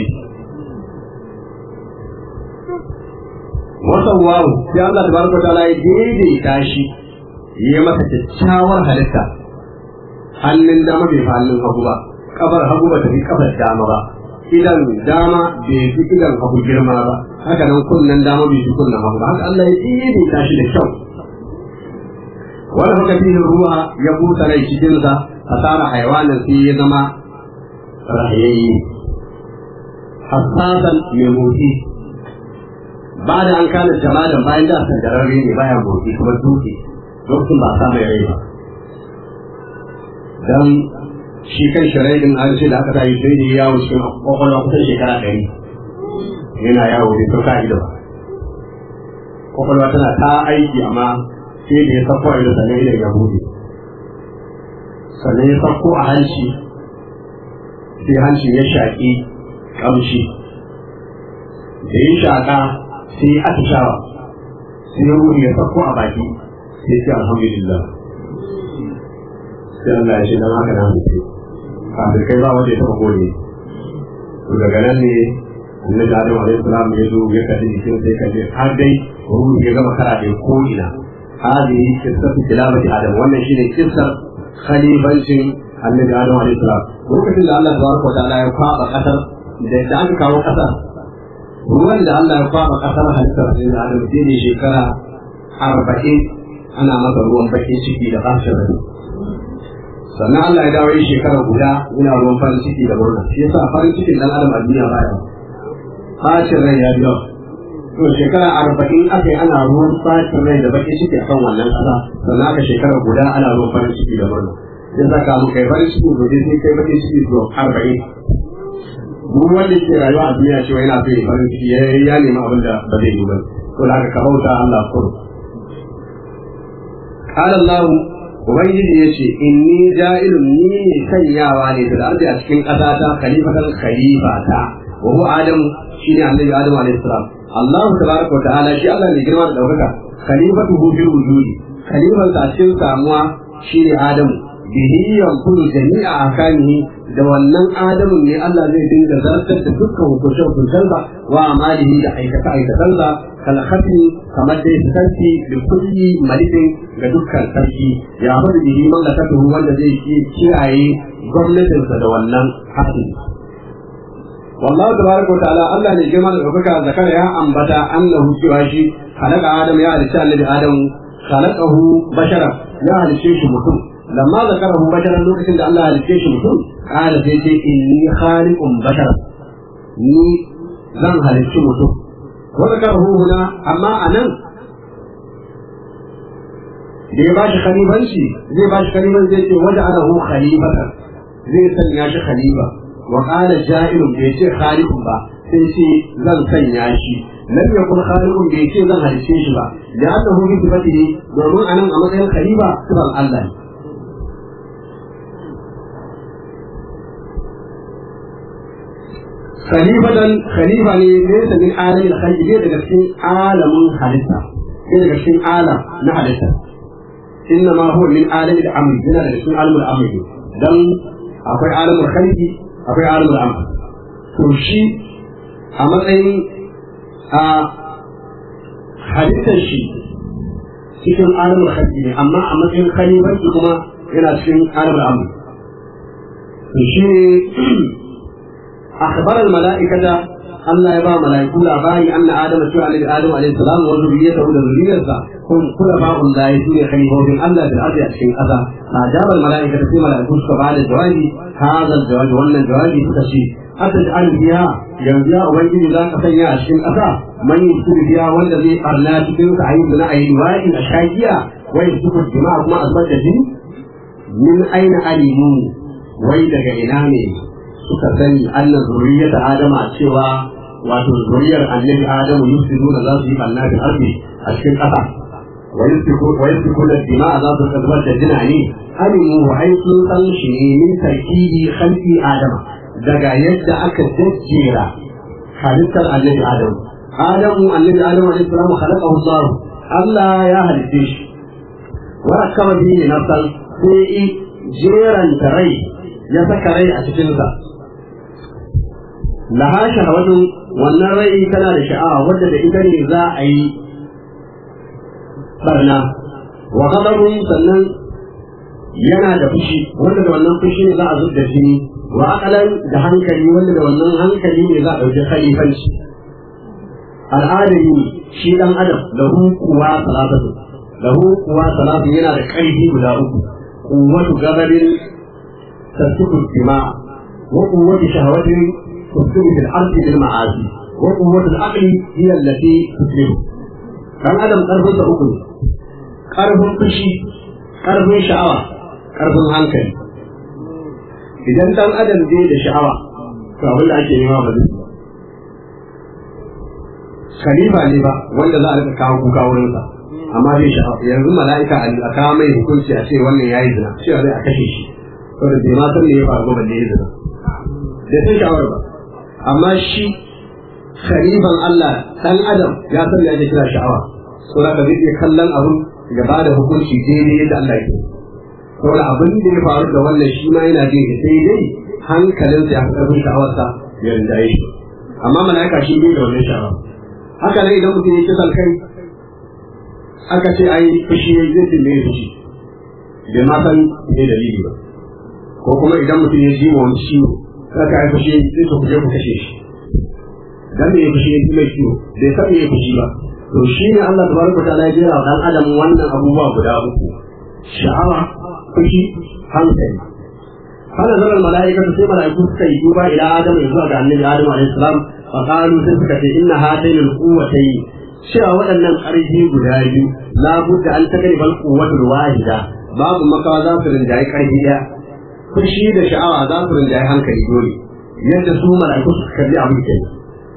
wasan wawo sai Allah tabaraka ta'ala ya daidaita shi ya masa kyakkyawar halitta hannun dama bai fi hannun hagu ba kafar hagu ba ta fi kafar dama ba idan dama bai fi idan hagu girma ba haka nan kunnen dama bai fi kunnen hagu ba haka Allah ya tsiri ta shi da kyau wani haka fi ruwa ya busa rai cikinsa a tsara haiwanin sai ya zama rahayayye hassasan mai motsi ba da an kana jama'a bayan da sandararre ne baya motsi kuma dutse lokacin ba a sa mai rai ba dan shi kan shirai din an ce da aka tayi sai da yawo cikin kwakwalwa kusan shekara ɗari yana yawo da sauka ido kwakwalwa tana ta aiki amma sai da ya sako a ido sannan idan ya bude sannan ya sako a hanci sai hanci ya shaƙi ƙamshi da ya shaƙa sai ya atishawa sai ya ruhi ya sako a baki sai ce alhamdulillah sai Allah ya ce dan haka na mutu kafin kai ba wanda ya taba gode to daga nan ne annabi Adam alaihi salam ya zo ya kalli jikin sai kalli har dai ruhu ya gama kara da ko ina hadi kissatu tilabati adam wannan shine kissar khalifancin annabi Adam alaihi salam lokacin da Allah tabaraka wa ta'ala ya kwaba kasar da da aka kawo kasar ruwan da Allah ya kwaba kasar halittar annabi Adam sai ne shekara arba'in ana masa ruwan bakin ciki da bashin rai sannan Allah ya dawo yi shekara guda yana ruwan farin ciki da murna shi yasa farin cikin dan adam a duniya baya bashin rai ya biyo to shekara arba'in aka yi ana ruwan bashin rai da bakin ciki akan wannan kasa sannan aka shekara guda ana ruwan farin ciki da murna ya saka mu kai farin ciki gobe sai kai bakin ciki zuwa arba'in duk wanda ke rayuwa a duniya cewa yana so ya farin ciki ya nemi abin da ba zai yi ba to da aka kabauta Allah kuro قال الله Ubangiji ya ce, Inni ja'ilun ni ne sanyawa ne da arzi a cikin ƙasata khalifatan khalifata wa huwa Adam shi ne annabi Adam alaihi salam. Allah tabaraka wa ta'ala shi Allah ne girma da ɗaukaka khalifatu hu fil wujudi khalifan sa cikin samuwa shi ne Adam bihi yanqulu jami'a akanihi da wannan Adamu ne Allah zai dinga zartar da dukkan hukuncin hukuncensa wa amalihi da aikata aikatansa kalhafi kamar dai sarki da kulli malikin ga dukkan sarki ya bada bihi mallakatu wanda zai kiyaye gwamnatinsa da wannan hafi wallahu tabaraka wa ta'ala Allah ne girma da ɗaukaka zakara ya ambata annahu cewa shi halaka adam ya halicci annabi adam khalaqahu bashara ya halicce shi mutum lamma zakarahu bashara lokacin da Allah ya halicce shi mutum kana sai ce inni khaliqun bashara ni zan halicci mutum وذكره هنا أما أنا zai ba shi khalifanci zai ba shi khalifan zai ce waje ana hu khalifata zai sanya shi khalifa wa qala ja'ilun bai ce khalifun ba sai ce zan sanya shi lam yakun khalifun bai ce zan halice shi ba da annahu bi sifatihi domin anan a matsayin khalifa sifan Allah ne khalifatan khalifa ne laysa min alamin khalqi ne daga cikin alamin halitta ne daga cikin alam na halitta inna ma huwa min alamin al-amr yana daga cikin alamin al-amr dan akwai alamin khalqi akwai alamin al-amr to shi a matsayin a halittar shi cikin alamin khalqi ne amma a matsayin khalifanci kuma yana cikin alamin al-amr to shi ne أخبر الملائكة أن يبا ملائكة لاباري أن آدم سوى عليه آدم عليه السلام وذريته وذريته هم خلفاء الله يسوع خليفة من الله في الأرض أشكين أذى فأجاب الملائكة في ملائكة بعد الجواب هذا الجواب وأن الجواب تشي أتجعل فيها يرجع ويجي ذاك سيا أشكين أذى من يسوع فيها والذي أرنا تكون تعيب لنا أي رواية أشكاية ويسوع الدماء ما أثبت من أين علموا ويدك إلامي suka sani annan zuriyar adama cewa wato zuriyar annabi adamu yusufuna za su yi banna da arzi a cikin ƙasa wa yusfiku da dima za su zubar da jina ne alimu wa ai sun san shi ne min tarkibi khalqi adama daga yadda aka jajjera halittar annabi adamu adamu annabi adamu alaihi salam khalaqahu Allah Allah ya halitte shi wa rakama bihi nafsan sai jeranta rai ya saka rai a cikinsa laha shahawatu wannan rai tana da sha'awa wadda da ita ne za a yi barna wa ghadabun sannan yana da fushi wanda da wannan fushi ne za a zubda jini wa aqalan da hankali wanda da wannan hankali ne za a dauki khalifanci al'adami shi dan adam lahu kuwa salatu lahu kuwa salatu yana da ƙarfi guda uku quwwatu ghadabin tasfiku dima wa quwwatu shahawatin تسلم في الأرض بالمعاصي وقوة العقل هي التي تسلم كان أدم قرب أكل قرب فشي قرب شعوة قرب هنكل idan dan adam zai da sha'awa to abin da ake nema ba zai khalifa ne ba wanda za a rika kawo kuka wurin sa amma zai sha'awa yanzu mala'ika a kawo mai hukunci a ce wannan yayi zina cewa zai a kashe shi saboda bai ma san me ya faru ba balle ya zina bai san sha'awar ba amma shi khalifan Allah dan adam ya san me ake kira sha'awa saboda ka zai iya kallon abun ya ba da hukunci daidai yadda Allah ke saboda abin da ya faru da wannan shi ma yana jin sai dai hankalinsa ya fi ƙarfin sha'awarsa ya rinjaye shi amma mala'ika shi bai da wannan sha'awa haka ne idan mutum ya kisan kai aka ce ai fushi zai ce mai fushi bai ma san me dalili ba ko kuma idan mutum ya ji wani ciwo sai ka yi fushi sai ku je ku kashe shi dan me ya fushi ya ji mai ciwo bai san me ya fushi ba to shi ne Allah tabaraka ta'ala ya jera wa dan adam wannan abubuwa guda uku sha'awa fushi hankali hana zarar mala'ikatu sai mala'iku suka yi duba ila adam ya zuwa ga annabi adam alaihi salam fa qalu sai suka ce inna hadaini al-quwwatayn cewa waɗannan ƙarfi guda biyu la budda an tagribal quwwatul wahida babu makawa za su rinjaye ƙarfi ɗaya fushi da sha'awa za su rinjaye hankali dole yadda su mala'iku suka kalli abin kenan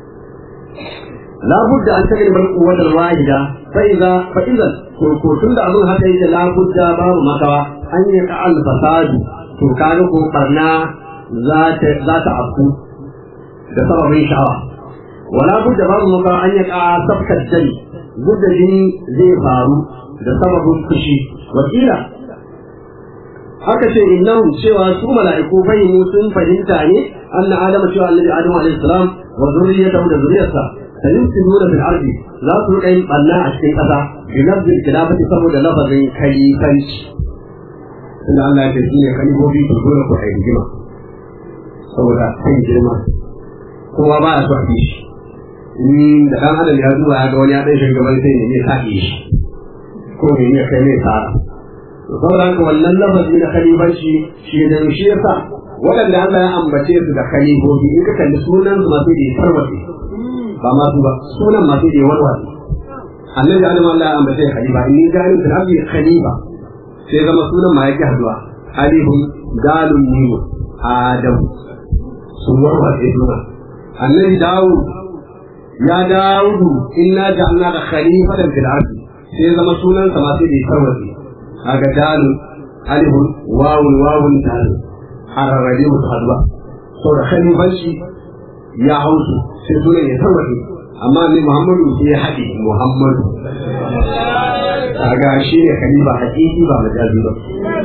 لا بد أن تجرب القوة الواحدة فإذا فإذا كنتم أظن هذا لا بد باب مكوى أن يقع الفساد تكانك قرنا ذات ذات عفو بسبب شعوى ولا بد باب مكوى أن يقع سفك الدم بد جني زي فارو بسبب الخشي وكيلا haka ce innahum cewa su mala'iku fahimu sun fahimta ne anna adama cewa annabi adamu alaihi salam wa zurriyatahu da zuriyarsa sayumsinuna fil ardi za su rika yin banna a cikin kasa bi lafzil khilafati saboda lafazin kalifanci inda Allah ya ce shi ne kalifofi to dole ku ai rigima saboda kan girma kowa ba a so a shi in da dan adam ya zuwa ya ga wani ya dan shugaban sai ne ne sake shi ko ne ne kai ne tsara to saboda haka wannan lafazi na kalifanci shi da shi yasa waɗanda Allah ya ambace su da kalifofi in ka kalli sunan su masu da farwace ba ma su ba sunan masu da warware annabi adam Allah ya ambace khalifa inni ja'alun fil ardi khalifa sai zama sunan ma yake haduwa alifun galun mimu adam sun warware sunan annabi dawud ya dawudu inna ja'alnaka khalifatan fil ardi sai zama sunan sa masu da farwace kaga dalun alifun wawun wawun dalun hararrabe musu haduwa saboda khalifanci ya hausu sai sunan ya tarwaje amma ne Muhammadu sai ya haɗe Muhammadu kaga shi ne khalifa hakiki ba majazi ba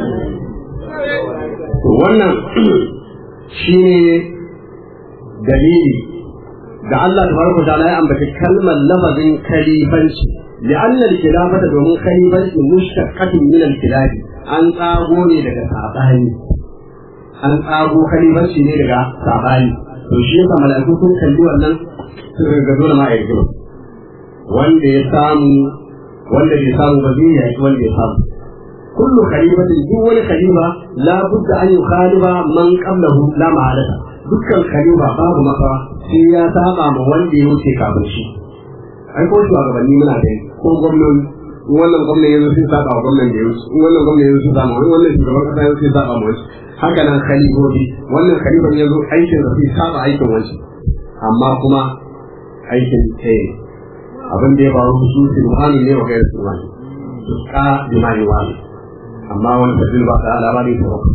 to wannan shi ne dalili da Allah tabaraka ta'ala ya ambaci kalmar lafazin khalifanci لأن الخلافة domin khalifanci mushtaqatun min al-khilafi an tsago ne daga sabani an tsago khalifanci ne daga sabani to shi yasa mala'iku sun kalli wannan sun ga dole ma a yi wanda ya samu wanda bai samu ba zai yaki wanda ya samu kullu khalifatin duk wani khalifa la budda an yukhalifa man qablahu la ma'alata dukkan khalifa babu maka sai ya saba ma wanda ya wuce kafin shi ai ko shugabanni muna da ko gwamnati wannan gwamnati yanzu sun saba wa gwamnati da ya wuce wannan gwamnati yanzu sun saba wannan shugaban kasa yanzu sun saba ma wasu haka nan khalifofi wannan khalifan ya zo aikin da sai saba aikin wancan amma kuma aikin ɗaya abin da ya faru su subhanu ne wa gairu subhanu su ka bimani wani amma wani tafsir ba ta labari ta wakil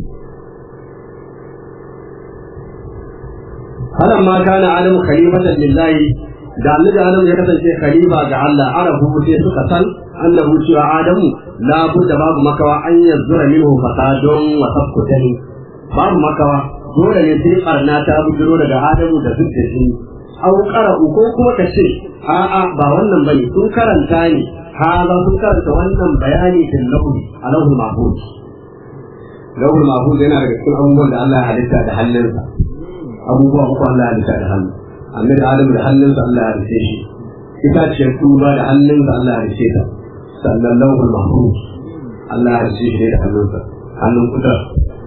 halan ma kana adam khalifatan lillahi da annabi adam ya kasance khalifa ga Allah arabu sai suka san annahu cewa adamu la budda babu makawa an yazzura minhu fasadun wa sabkutani babu makawa dole ne sai karna ta bujiro daga adamu da duk da shi au qara'u ko kuma ka ce a'a ba wannan bane sun karanta ne haza sun karanta wannan bayani fil lahu alahu mahfuz lahu mahfuz yana daga cikin abubuwan da Allah ya halitta da hannunsa abubuwa uku Allah ya halitta da hannu annabi adamu da hannunsa Allah ya halitta shi itaciyar tuba da hannunsa Allah ya halitta ta sannan lahu mahfuz Allah ya halitta shi da hannunsa hannun kudar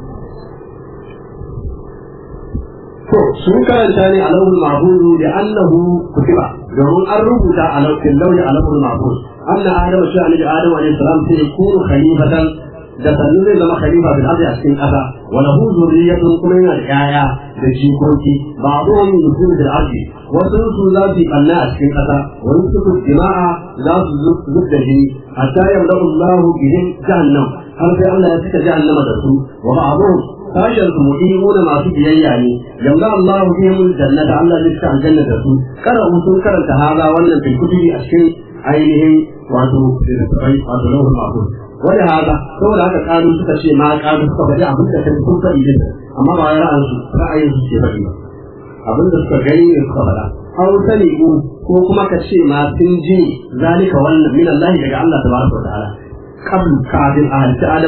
to sun karanta ne a lauhul mahfuz da annahu kutiba domin an rubuta a lauhin lauhi a lauhul mahfuz anna adamu shi annabi adamu alaihi salam sai kunu khalifatan da sannu zai zama khalifa bil ardi a cikin ƙasa wa lahu zurriyatun kuma yana da yaya da jikoki ba'dhum yusul bil ardi wasu su za su banna a cikin ƙasa wa yusufu jima'a za su zub da jini hatta yamla'u Allahu bihim jahannam har sai Allah ya cika jahannama da su wa ba'dhum sashen su mu'minuna masu biyayya ne yamma Allah bihim jannata Allah zai cika aljanna da su kada sun karanta haza wannan fil kutubi a cikin ainihin wato wato lahul mahfuz wani haka saboda haka kanu suka ce ma kanu suka faɗi abin da kan sun faɗi din amma ba ra'ayin su ra'ayin su ke faɗi ba abin da suka gani ne suka faɗa aw sali'u ko kuma ka ce ma sun ji zalika wannan min Allah daga Allah tabaraka wa ta'ala qabl kafin a halitta Adam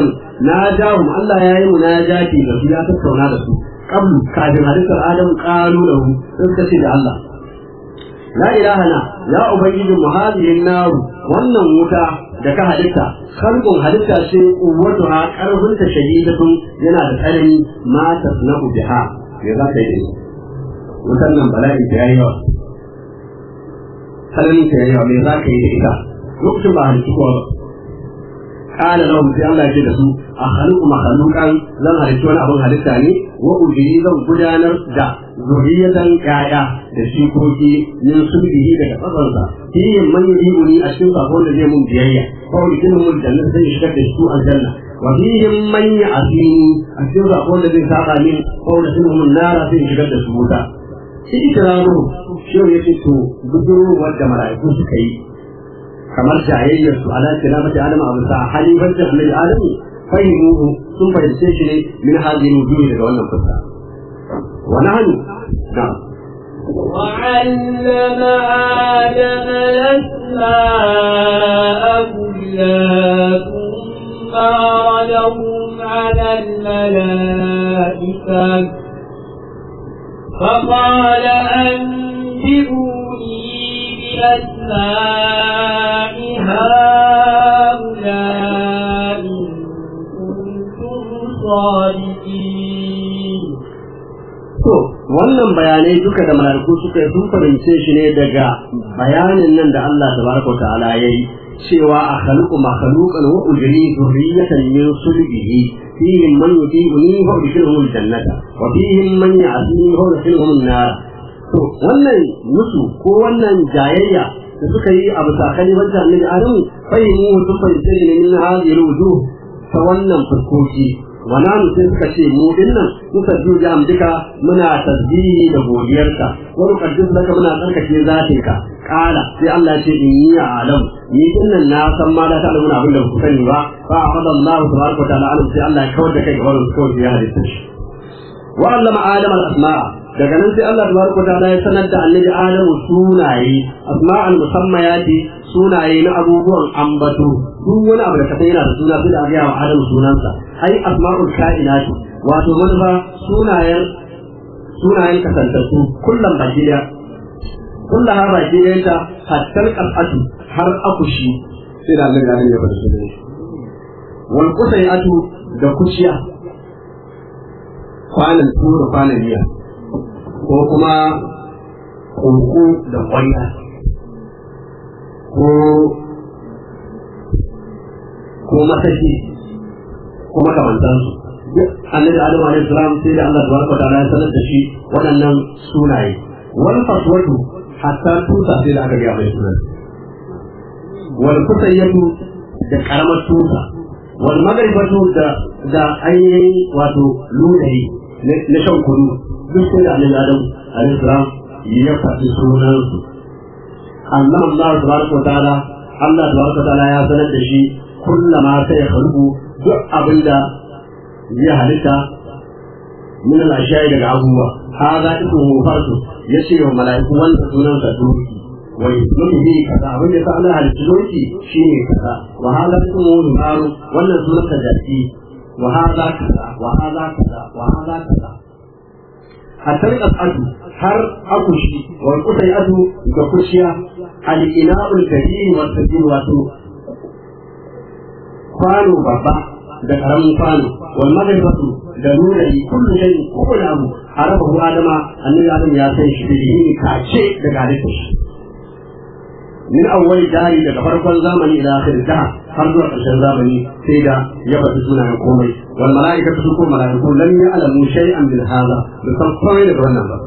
na jahum Allah ya yi munajati da su ya tattauna da su qablu kafin halittar Adam qalu lahu sun suka ce da Allah la ilaha na ya ubangijin mu hadihin naru wannan wuta da ka halitta kalbun halitta ce uwatu ha karfin ta shahidatun yana da tsanani ma tasna'u biha me za ka yi da ita wutan nan bala'i ta yayi yawa tsananin ta yayi yawa me za ka yi da ita lokacin ba halittu kowa ba kala lahum sai Allah ya ce da su a khaliqu makhluqan zan halitta wani abin halitta ne wa ujiri zan gudanar da zuriyatan ƴaƴa da shikoki min sulbihi daga tsatsarsa fihi man yudini a cikin sakon da zai mun biyayya ko ikin mun janna zai shigar da su aljanna wa fihi man ya'sini a cikin sakon da zai saba min ko da sun mun nara zai shigar da su wuta shi ikramu shi ne yake to budurwar da mala'iku suka yi kamar jayayyar su ala kiramati adam abu sa halifancin annabi adamu fahimuhu sun fahimce shi ne min hadin wujuhi daga wannan fuska wa nahnu na'am وعلم آدم الأسماء كلها ثم عرضهم على الملائكة فقال أنبئوني بأسماء هؤلاء إن كنتم صادقين To, wannan bayanai duka da malaiku suka yi sun fahimce shi ne daga bayanin nan da Allah tabaraka wa ta'ala ya yi cewa a khaluqu makhluqan wa ujri dhurriyatan min sulbihi fihim man yutibuni wa udkhiluhum al-jannata wa fihim man ya'sini wa udkhiluhum an-nar to wannan musu ko wannan jayayya da suka yi a bisa kalimar annabi Adamu fahimu sun fahimce shi ne min hadhihi al-wujuh ta wannan fuskoki wana mu sai suka ce mu dinnan muka ju da amdika muna tasbihi da godiyarka wa nuqaddis laka muna tsarkake zatinka kala sai Allah ya ce inni a'lam ni dinnan na san ma da ta alamuna abin da ku sani ba fa arada Allah tabaraka wa ta'ala alim sai Allah ya kawar da kai ga wannan kawai ya halitta shi wa allama adam al-asma'a daga nan sai Allah tabaraka wa ta'ala ya sanar da annabi Adam sunaye asma'al musammayati sunaye na abubuwan ambato duk wani abu da ka yana da suna sai da ga wa Adam sunansa ai asma'ul kainati wato manufa sunayen sunayen kasantattu kullum baki da kullum har baki da ta hattar qasatu har akushi sai da Allah ya bada sunan shi wal qusayatu da kushiya kwanan tura kwanan miya ko kuma koko da kwanya ko ko masashi ko makamantansu duk annabi adamu alaihi salam sai da Allah tabaraka ta'ala ya sanar da shi waɗannan sunaye wal faswatu hatta tusa sai da aka ga mai sunan wal kusayyatu da karamar tusa wal magribatu da da ainihin wato ludayi na shan kudu duk sai da annabi adam alaihi salam ya faɗi sunansu Allah Allah tabaraka wa ta'ala Allah tabaraka wa ta'ala ya sanar da shi kullama sai ya khalqu duk abinda ya halitta min al-ashya'i daga abubuwa hada ismu farsu yace wa mala'iku wanda sunansa doki wa yusmu bi kaza abin da sa Allah halitta doki shine kaza wa hada ismu naru wannan sunansa jaki wa hada kaza wa hada kaza wa hada kaza hatta al'adu har akushi wal qutayatu da kushiya al ina'ul kabir wa sabir wato kwano babba da karamin kwano wal maghribatu da nurari kullu shay kullu abu arabahu adama annabi adam ya san shi da yin kace daga halittar shi min awwal dari daga farkon zamani ila akhir daha har zuwa ƙarshen zamani sai da ya faɗi sunayen komai wal mala'ikatu su ko mala'iku lam ya'lamu shay'an bil hadha da san komai daga wannan ba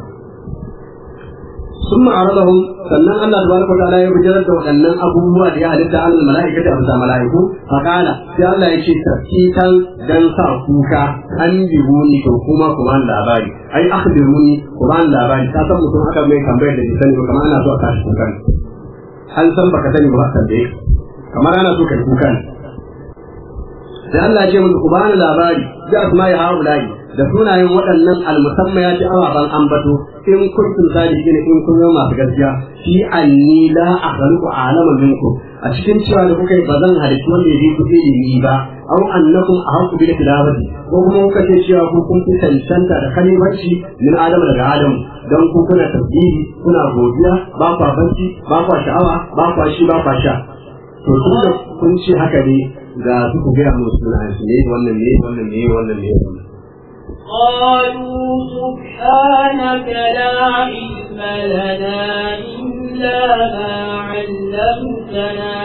ثم عرضهم sannan Allah tabaraka wa ta'ala ya bijirar da waɗannan abubuwa da ya halitta an mala'ikata a bisa mala'iku fa qala sai Allah ya ce tafsitan dan sa kuka an bihuni to kuma ku ban labari ai akhbiruni ku ban labari ka san mutum aka mai tambayar da bai sani ba kamar ana so a kashi kukan an san baka sani ba ka tambaye kamar ana so kai kuka ne sai Allah ya ce mun ku bani labari da asma'i haula'i da sunayen waɗannan almusamma ya ci ababen ambato in kuntum sadiqina in kun zama masu gaskiya fi anni la akhluqu alama minkum a a cikin cewa da kuka yi ba zan halittu wanda ya bi ku ilimi ba aw annakum ahqqu bil tilawati ko kuma kuka ce cewa ku kun fi cancanta da kalimanci min adam daga adam dan ku kuna tasbihi kuna godiya ba kwa banci ba kwa sha'awa ba kwa shi ba kwa sha to tun da kun ce haka ne ga su ku gaya musu suna shi ne wannan ne wannan ne wannan ne wannan قالوا سبحانك لا علم لنا إلا ما علمتنا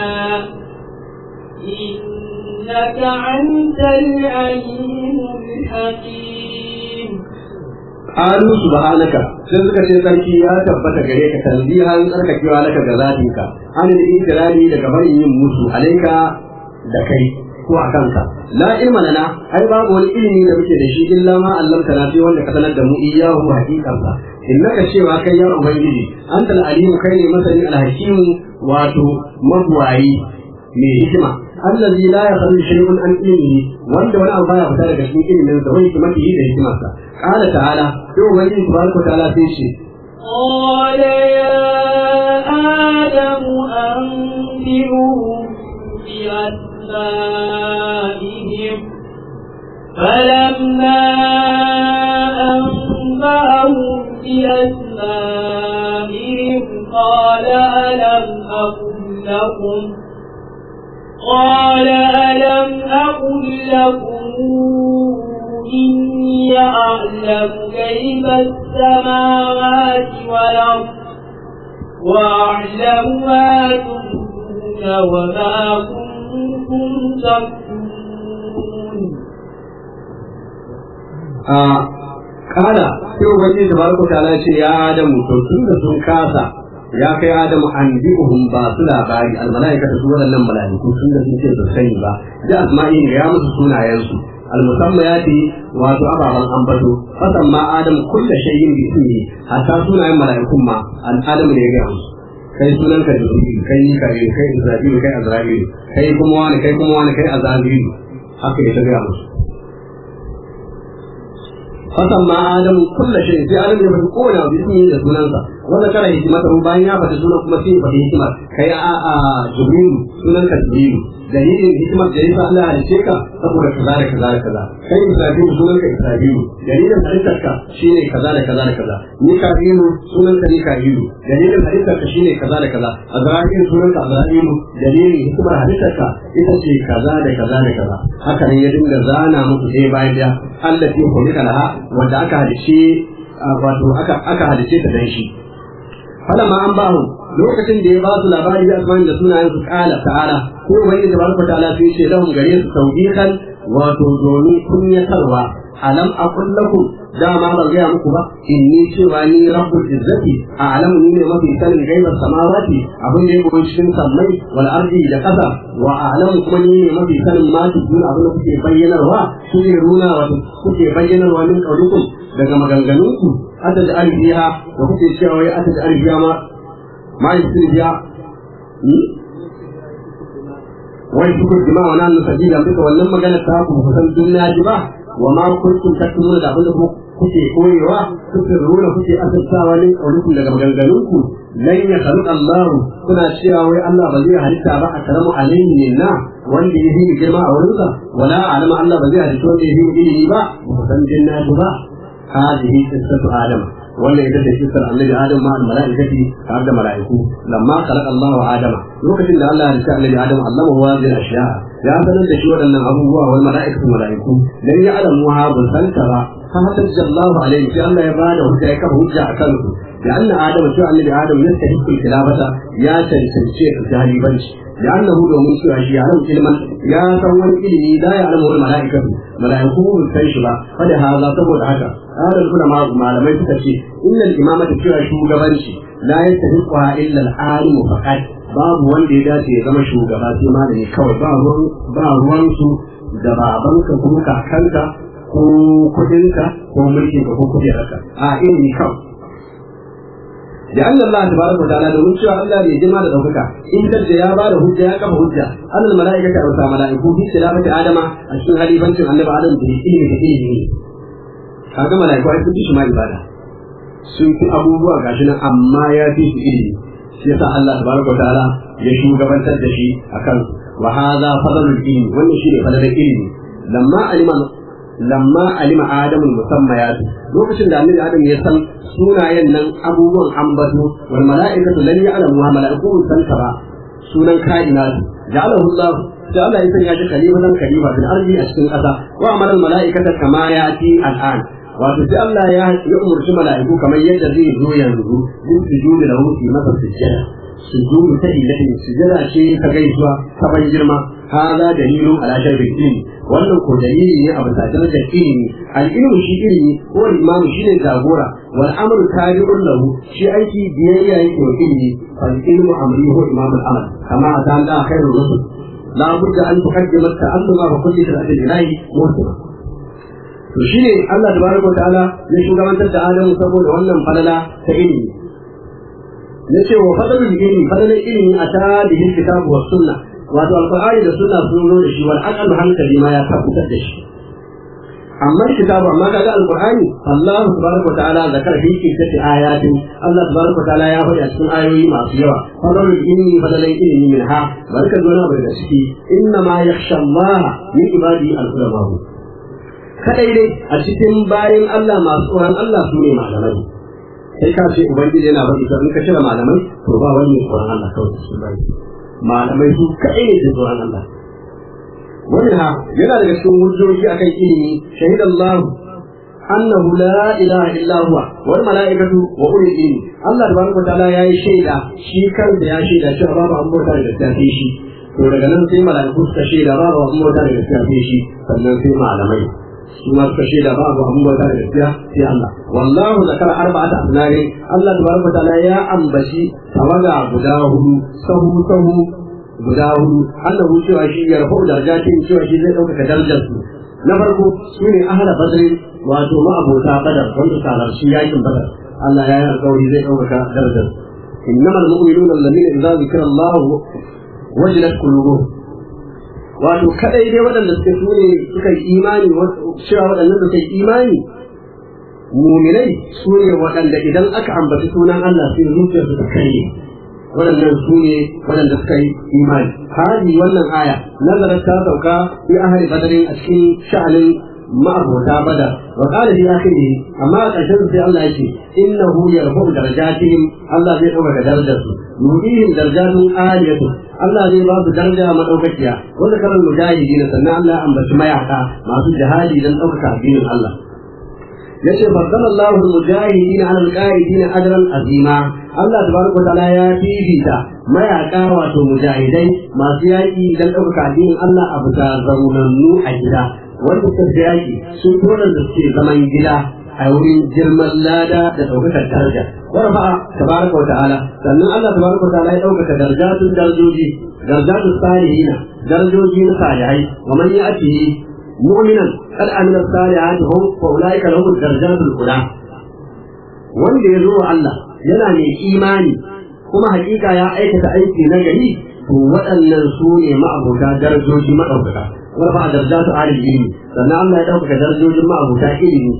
إنك أنت العليم الحكيم Alu subhanaka sai suka ce sarki ya tabbata gare ka tanzihan tsarkakewa laka ga zatinka an da ikirari daga barin yin musu alaika da kai ko a kanka la ilma lana ai babu wani ilimi da muke da shi illa ma allamta na sai wanda ka sanar da mu iyahu haqiqansa innaka cewa kai ya ubangiji antal alimu kai ne masani alhakimu wato mabwayi mai hikima allazi la yakhlu shay'un an ilmihi wanda wani abu baya fita daga cikin ilimin sa wani hikimatihi da hikimarsa qala ta'ala to ubangiji tabaraka wa ta'ala sai ce قال يا آدم أنبئهم بأسمائهم فلما أنبأهم بأسمائهم قال ألم أقل لكم قال ألم أقل لكم إني أعلم غيب السماوات والأرض وأعلم ما تبدون وما كنتم تكتمون a kala sai ubangiji tabaraka wa ta'ala ce ya adamu to tun da sun kasa ya kai adamu an bi'uhum ba su labari al malaikatu su waɗannan malaiku tun da sun ce su sani ba da asma'i ne ya musu sunayensu al musammayati wato ababan ambato fasan ma adam kullu shay'in bi ismi hatta sunayen malaikun ma al adam ne ya ga musu kai sunan ka jibril kai mika'il kai israfil kai azrail kai kuma wani kai kuma wani kai azrail haka ya ta ga musu fasan ma adam kulla shay sai adam ya faɗi kowane abu ismi da sunansa wanda kana hikimata mu bayan ya faɗi sunan kuma sai ya faɗi hikima kai a a jibrilu sunan ka jibrilu dalilin hikimar da yasa Allah ya halice ka saboda kaza da kaza da kaza kai israfilu sunan ka israfilu dalilin halittar ka shine kaza da kaza da kaza mika'ilu sunan ka mika'ilu dalilin halittar ka shine kaza da kaza azra'ilu sunan ka azra'ilu dalilin hikimar halittar ka ita ce kaza da kaza da kaza haka ne ya dinga zana muku ɗaya bayan ɗaya Allah ya kulika laha wanda aka halice wato aka aka halice ta dan shi falamma an ba lokacin da ya ba su labari da asman da sunayen su kala ta'ala ko wani da barka ta'ala sai ce lahum gare su tawbihan wato domin kunyatarwa alam aqul lakum dama ban gaya muku ba inni cewa ni rabbul izzati a alamu ni ne mafi sanin gaibar samawati abin da ya goyi cikin sammai wal ardi da kasa wa alamu kuma ni ne mafi sanin ma tudun abin da kuke bayyanarwa su ne runa wato kuke bayyanarwa min kaulikum daga maganganunku ata da alfiya da kuke cewa wai ata da alfiya ma ma yi biya wai su kuka jima wa nan sabila duka wannan magana ta ku ku san duniya ji ba wa ma kuntum taktumuna da abin da kuke koyewa kuke rura kuke asassawa ne kaulikum daga maganganunku lan ya khaluq Allah kuna cewa wai Allah ba zai halitta ba a karamu alaihi minna wanda ya yi girma a wurinsa wala alama Allah ba zai halitta wanda ya yi ilimi ba ba ku san jinnatu ba هذه قصة آدم ولا إذا قصة النبي آدم مع الملائكة عبد ملائكة لما خلق الله آدم وقت إن الله رسال النبي آدم علمه هذه الأشياء يا بني الشيء أن أبوه والملائكة الملائكة لم يعلموها بالفلسفة فهتج الله عليه في الله يباده وجاءك هجع كله لأن آدم شو النبي آدم يستحق الخلافة يا تنسيق الجاهلي لأنه لو من سوى شيء يعلم علما يا سوى إلمي لا يعلمه الملائكة ملائكة من كيشبا فلهذا تقول هذا قال العلماء ما لم يتكشي إن الإمامة سوى شو غبنشي لا يستحقها إلا العالم فقط babu wanda ya dace ya zama shugaba sai malami kawai ba ruwan ba ruwan su da babanka ko kakanka ko kudinka ko mulkinka ko kujerarka a ilimi kawai da Allah Allah tabaraka wa ta'ala domin cewa Allah bai jima da daukaka in da ya ba da hujja ya kafa hujja annal malaikata wa sa malaiku bi tilafati adama a cikin halifancin annabi adam da ilimi da ilimi kaga malaiku ai sun fi shi ma ibada sun fi abubuwa gashi nan amma ya fi su ilimi shi yasa Allah tabaraka wa ta'ala ya shugabantar da shi akan wa hadha fadlul ilmi wannan shine fadlul ilmi lamma alima lamma alima adamu musammayat lokacin da annabi adam ya san sunayen nan abubuwan ambato wal mala'ikatu lan ya'lamu wa mala'iku san ba sunan kainat ja'alahu Allah da Allah ya sanya shi kalimatan kalima fil ardi a cikin ƙasa wa amara al mala'ikata kama yati al'an wato sai Allah ya ya umurci mala'iku kamar yadda zai zo yanzu din sujudi da hukunci masa sujjada sujudu ta ilahi sujjada ce ta gaisuwa ta ban girma hada dalilun ala sharri ilmi wannan ko dalili ne a bisa darajar ilimi al-ilmu shi ilimi ko imamu shi ne jagora wal amru tabi'un lahu shi aiki biyayya yake wa ilimi fal ilmu amri huwa imamul amal kama adan da khairur rusul la budda an tuqaddima ta'alluma wa kulli shay'in ilahi mursala to shine Allah tabaraka wa ta'ala ya shugabantar da Adamu saboda wannan falala ta ilimi yace wa fadalul ilmi fadalul ilmi ata bihi kitabu was sunnah wato alqur'ani da sunna sun zo da shi wal aqal hankali ma ya tabbatar da shi amma kitabu amma kaga alqur'ani Allah tabaraka wa ta'ala zakar fi kitabati ayatin Allah tabaraka wa ta'ala ya faɗi a cikin ayoyi masu yawa fadalul ilmi fadalul ilmi minha barka zuwa daga ciki inna ma yakhsha Allah min ibadi al-ulama kadai dai a cikin bayan Allah masu tsoron Allah su ne malamai sai ka ce ubangiji yana faɗi to in ka cire malamai to ba wani tsoron Allah kawai su bai malamai su kadai ne tsoron Allah wannan ha yana daga cikin hujjoji akan ilimi shahidallahu annahu la ilaha illa huwa wal malaikatu wa ulul ilmi Allah tabaraka wa ta'ala yayi shaida shi kansa ya shaida cewa babu an bauta da gaskiya shi to daga nan sai malaiku suka shaida babu an bauta da gaskiya shi sannan sai malamai suna suka shaida ba abu abubuwa da gaskiya sai Allah wallahu zakara arba'ata asnari Allah tabaraka ta'ala ya ambaci tawaga guda hudu sahu sahu guda hudu annahu cewa shi ya rafu darajatin cewa shi zai dauka darajar su na farko shine ahla badr wato ma'abota badar wanda salarci yakin badar Allah ya yi alƙawari zai dauka darajar innamal mu'minuna alladhina idza zikra Allah wajilat qulubuhum wato kadai dai waɗanda suka su ne suka yi imani cewa waɗannan da suka yi imani muminai su ne waɗanda idan aka ambaci sunan Allah sai zuciyar su ta karye waɗannan su ne waɗanda suka yi imani hali wannan aya nazarar ta sauka fi ahli badarin a cikin sha'anin ma'abota bada wa qala fi akhirih amma a ƙarshen sai Allah yake innahu yarfa'u darajatihim Allah zai ɗaukaka darajarsu yudihim darajatun aliyatu Allah zai ba su daraja madaukakiya wanda karan mujahidi na sannan Allah ya ambaci mayaka masu jihadi don ɗaukaka addinin Allah yace faddala Allahu al-mujahidin 'ala al-qa'idin ajran azima Allah tabaraka wa ta'ala ya fifita mayaka wato mujahidai masu yaki don ɗaukaka addinin Allah a bisa zaunannu a gida wanda suka fi yaki sun tona da suke zaman gida a wurin girman lada da ɗaukakar daraja ورفع تبارك وتعالى لأن الله تبارك وتعالى يوكك درجات درجوجي درجات الصالحين درجوجي صالحين ومن يأته مؤمنا قد عمل الصالحات هم فأولئك لهم الدرجات الأولى wanda ya zo Allah yana mai imani kuma hakika ya aikata aiki na gari to waɗannan su ne ma'abuta darajoji maɗaukaka warfa darajatu alil ilmi sannan Allah ya ɗaukaka darajojin ma'abuta ilimi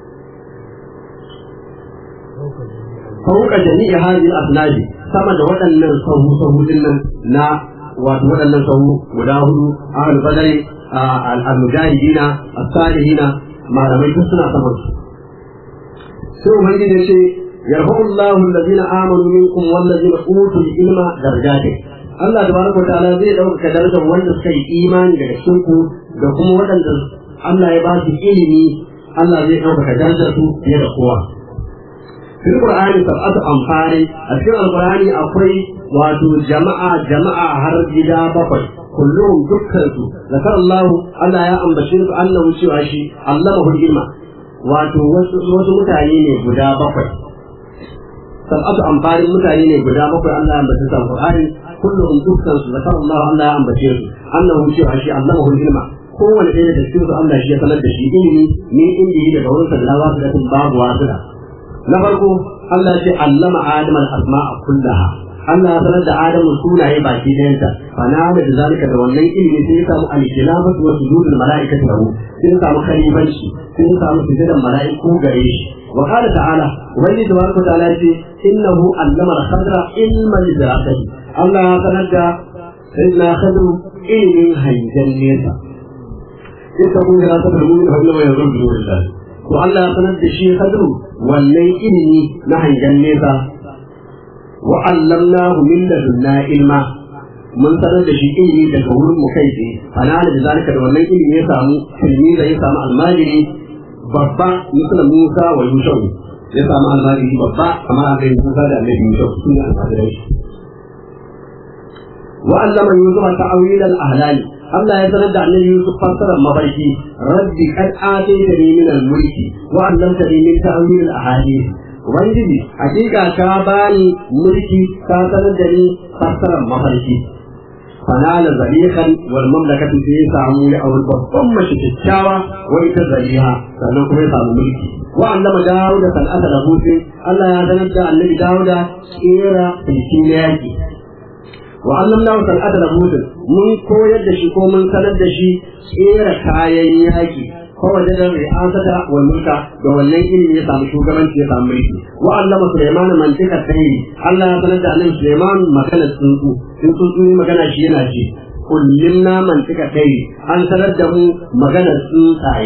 fauka jami'i hadhihi al-asnad sama da waɗannan sahu sahu dinnan na wato waɗannan sahu guda hudu ahal badari al-mujahidina as-salihina malamai duk suna saman su sai ubangiji ya ce yarfa'u Allahu alladhina amanu minkum walladhina utul ilma darajatin Allah tabaraka wa ta'ala zai dauka darajar wanda suka yi imani daga cikin ku da kuma waɗanda Allah ya ba su ilimi Allah zai dauka darajar su fiye da kowa في القرآن سبعة أمثال في القرآن أقوي واتو جماعة جماعة هرجدا بقي كلهم دكتورتو ذكر الله ألا يا أم بشير أنه شيء علمه العلم واتو وسو متعيني بدا بقي سبعة أمثال متعيني بدا بقي الله يا بشير القرآن كلهم دكتورتو ذكر الله ألا يا أم بشير أنه شيء علمه العلم kowane ɗaya da cikin su Allah shi ya sanar da shi ilimi ne inda yi daga wurin sallawa su da babu wasu na farko Allah ce allama Adam al-asma'a kullaha Allah ya sanar da Adam sunaye baki ɗayanta fa na da zalika da wannan ilimi sai ya samu al-khilafatu wa sujudul mala'ikati lahu sai ya samu khalifanci sai ya samu sujudan mala'iku gare shi wa qala ta'ala ubangiji tabaraka ta'ala ce innahu allama al-khadra ilma al-dirasati Allah ya sanar da sayyidina Khadru ilimin hangen nesa ita kun ga ta da mun Allah ya zama da to Allah ya sanar da shi Khadru wannan ilimi na hangen nesa wa allamnahu min ladunna ilma mun sanar da shi ilimi daga wurin mu kai tsaye ana da zalika da wannan ilimi ya samu ilimi da ya samu almajiri babba misal Musa wa Yusuf ya samu almajiri babba kamar a kai Musa da Annabi Yusuf sun yi almajirai wa allama Yusuf ta'awil al-ahlal Allah ya sanar da Annabi Yusuf fassarar mafarki rabbi qad ataytani min al-mulki wa 'allamtani min ta'wil al-ahadith Ubangiji, hakika ka bani mulki ka sanar da ni fassarar mafarki. Fanala zalihan wal mamlakatu sai ya samu ya auri babban mace kyakkyawa wa ita zaliha sannan kuma ya samu mulki. Wa allama Dawuda san'ata da hutin Allah ya sanar da annabi Dawuda kera filkin yaki. Wa allamna san'ata da hutin mun koyar da shi ko mun sanar da shi kera kayan yaki فوجد الرئاسة والملك وولي إن يسام شوكرا يسام ملكي وعلم سليمان منطقة التهيري الله يسند أن سليمان مكان السنسو السنسو مكان الشينا شي علمنا منطقة التهيري أن سنده مكان السنساي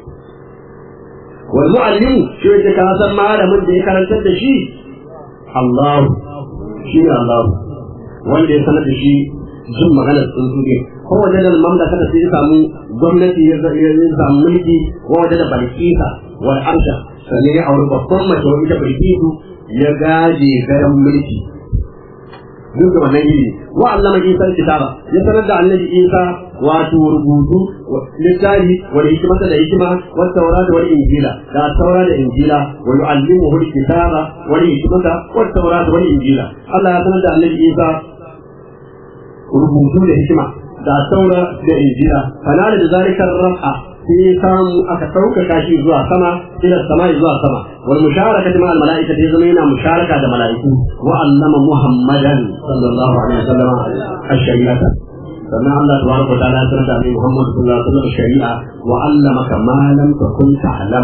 والمعلم شو يتكاسر معنا من ذي كان تدشي الله شيء الله wanda ya sanar da shi jin maganar tsuntsu ne ko waje da mamlaka da sai samu gwamnati ya samu mulki ko waje da balkisa wal arsha sannan ya auri babban mace wa ita balkisu ya gaje gayan mulki duk da wannan iri wa allama isa kitaba ya sanar da annabi isa wato rubutu littafi wal hikmata da hikima wa tawrat wal injila da tawrat da injila wa yu'allimuhu al kitaba wal hikmata wa tawrat wal injila Allah ya sanar da annabi isa rubutu da hikima da taura da injila fanala da zalikar rafa sai samu aka ɗaukaka shi zuwa sama ila sama zuwa sama wal musharakati ma al mala'ika da zama yana musharaka da mala'iku wa allama muhammadan sallallahu alaihi wasallam ash-shari'ata sannan Allah tabaraka wa ta'ala ya sanar da Annabi Muhammad sallallahu alaihi wasallam shari'a wa allamaka ma lam takun ta'lam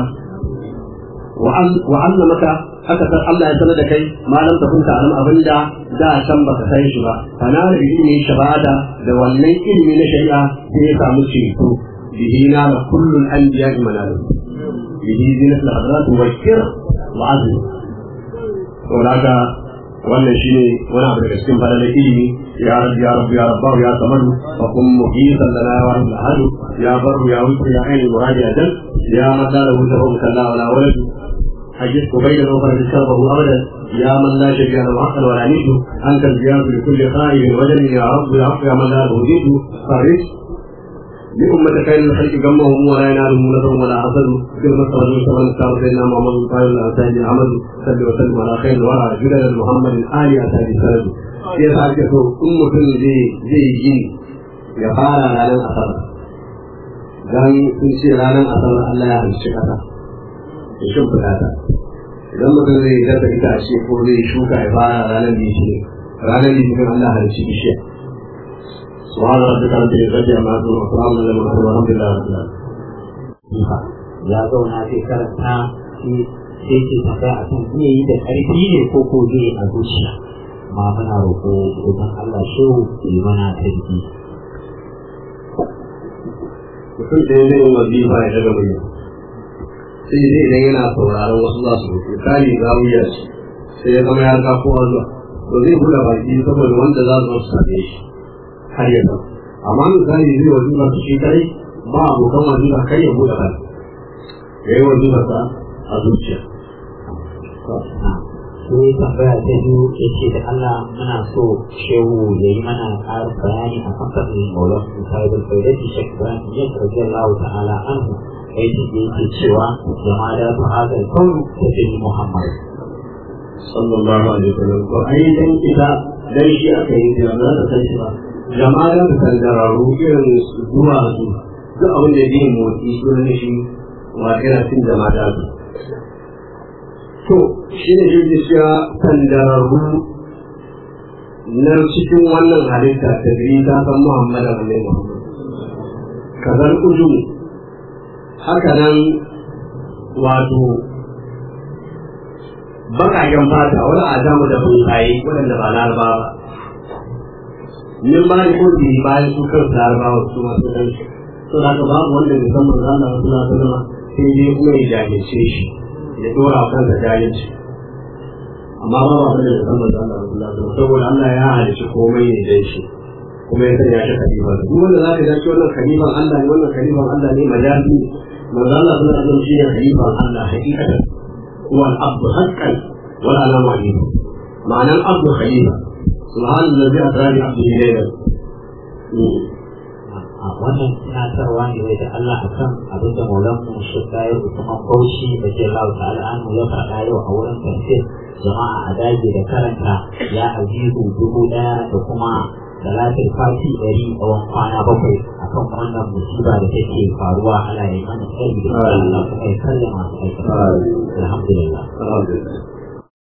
wa allamaka haka san Allah ya sanar da kai malam ta kunta alam abinda da san baka san shi ba kana da ilimi shabada da wannan ilimi na shari'a sai ya samu ceto bihi na da kullun anbiya manal bihi zinat al-hadrat wa kir wa azm to daga wannan shine wani abu daga cikin fadalar ilimi ya rabbi ya rabbi ya rabbahu ya samadu fa kun muhisan lana ya wahid al ya barru ya wuce ya aini muradi ajal ya madara wuta hum kalla wala waladu حجزت بين الأخرى شربه أبدا يا من لا شبيه له حقا ولا نيته أنت الزياد لكل خائف وجل يا رب يا رب يا من لا أهديت فرج لأمة خير الخلق جمهم ولا ينالهم نصر ولا حسد كلمة رجل صلى الله عليه سيدنا محمد قال الأساج العمل صلى وسلم على خير الورى جلال محمد آل أساج السند ya sa ake so in mutum zai zai yi ya fara ranar asabar dan sun ce ranar asabar Allah ya halicci kasa ya shimfiɗa ta idan mutum zai dasa itace ko zai shuka ya fara ranar litinin ranar litinin Allah halicci bishiya سبحان ربك رب العزة عما يصفون وسلام على المرسلين والحمد لله رب العالمين. ya zauna zai karanta sai sai ke tambaya a kan iya yi da ƙarfi ne ko ko zai a zuciya ma muna roƙo idan Allah shehu ya yi mana tarbi Mutum da ya zai yi wazifa ya daga murya. Sai dai idan yana sauraron wasu za su rufe, kari za mu yi sai ya zama ya ga kowa zuwa. To zai buɗe baki saboda wanda za su wasu same shi. har ya zama amma misali zai wazifa su shi kai ba abokan wazifa kai ya buɗe baki ya yi wazifa sa a zuciya sai tambaya ta biyu ya ce da Allah muna so shehu ya yi mana ƙarin bayani a kan fadin maulan musayibul faidati shek ibrahim ya karbi Allah ta'ala anhu aiki da yake cewa jama'a da su hazar kaunu ta fi Muhammad sallallahu alaihi wasallam to ai dan ita dan shi aka yi da za ta san shi ba jama'a da sandararru irin zuwa su duk abin da yake motsi sunan shi wa ina cin jama'a da su to shi ne shi cewa sandararru na cikin wannan halitta ta biyu ta san Muhammadu Alaihi Muhammad kazan ujum haka nan wato bakaken fata wani adamu da bunkaye waɗanda ba laraba ba min ba da kodi bayan su kan larabawa su masu dan shi to da babu wanda bai san manzo Allah sallallahu alaihi wasallam sai dai kuma ya jahilce shi ya dora kansa jahilci amma ba ba da san manzo Allah sallallahu alaihi wasallam saboda Allah ya halice komai ne dan shi kuma ya sanya shi khalifa duk wanda zaka ga shi wannan khalifan Allah ne wannan khalifan Allah ne majazi ne manzo Allah sallallahu alaihi wasallam shi ne khalifan Allah hakikatan huwa al-abd haqqan wala ala ma'in ma'ana al-abd khalifa subhanallazi asra bi abdihi laylan a wannan tunatarwa ne da Allah a kan abin da maulan mu shekka ya kuma bauchi da ke lau ta al'anu ya faɗa yau a wurin tafsir jama'a a daji da karanta ya azizu dubu ɗaya da kuma talatin fati ɗari tsawon kwana bakwai akan wannan musiba da take faruwa ana yi mana tsari da Allah kuma ya karya masu aikata alhamdulillah alhamdulillah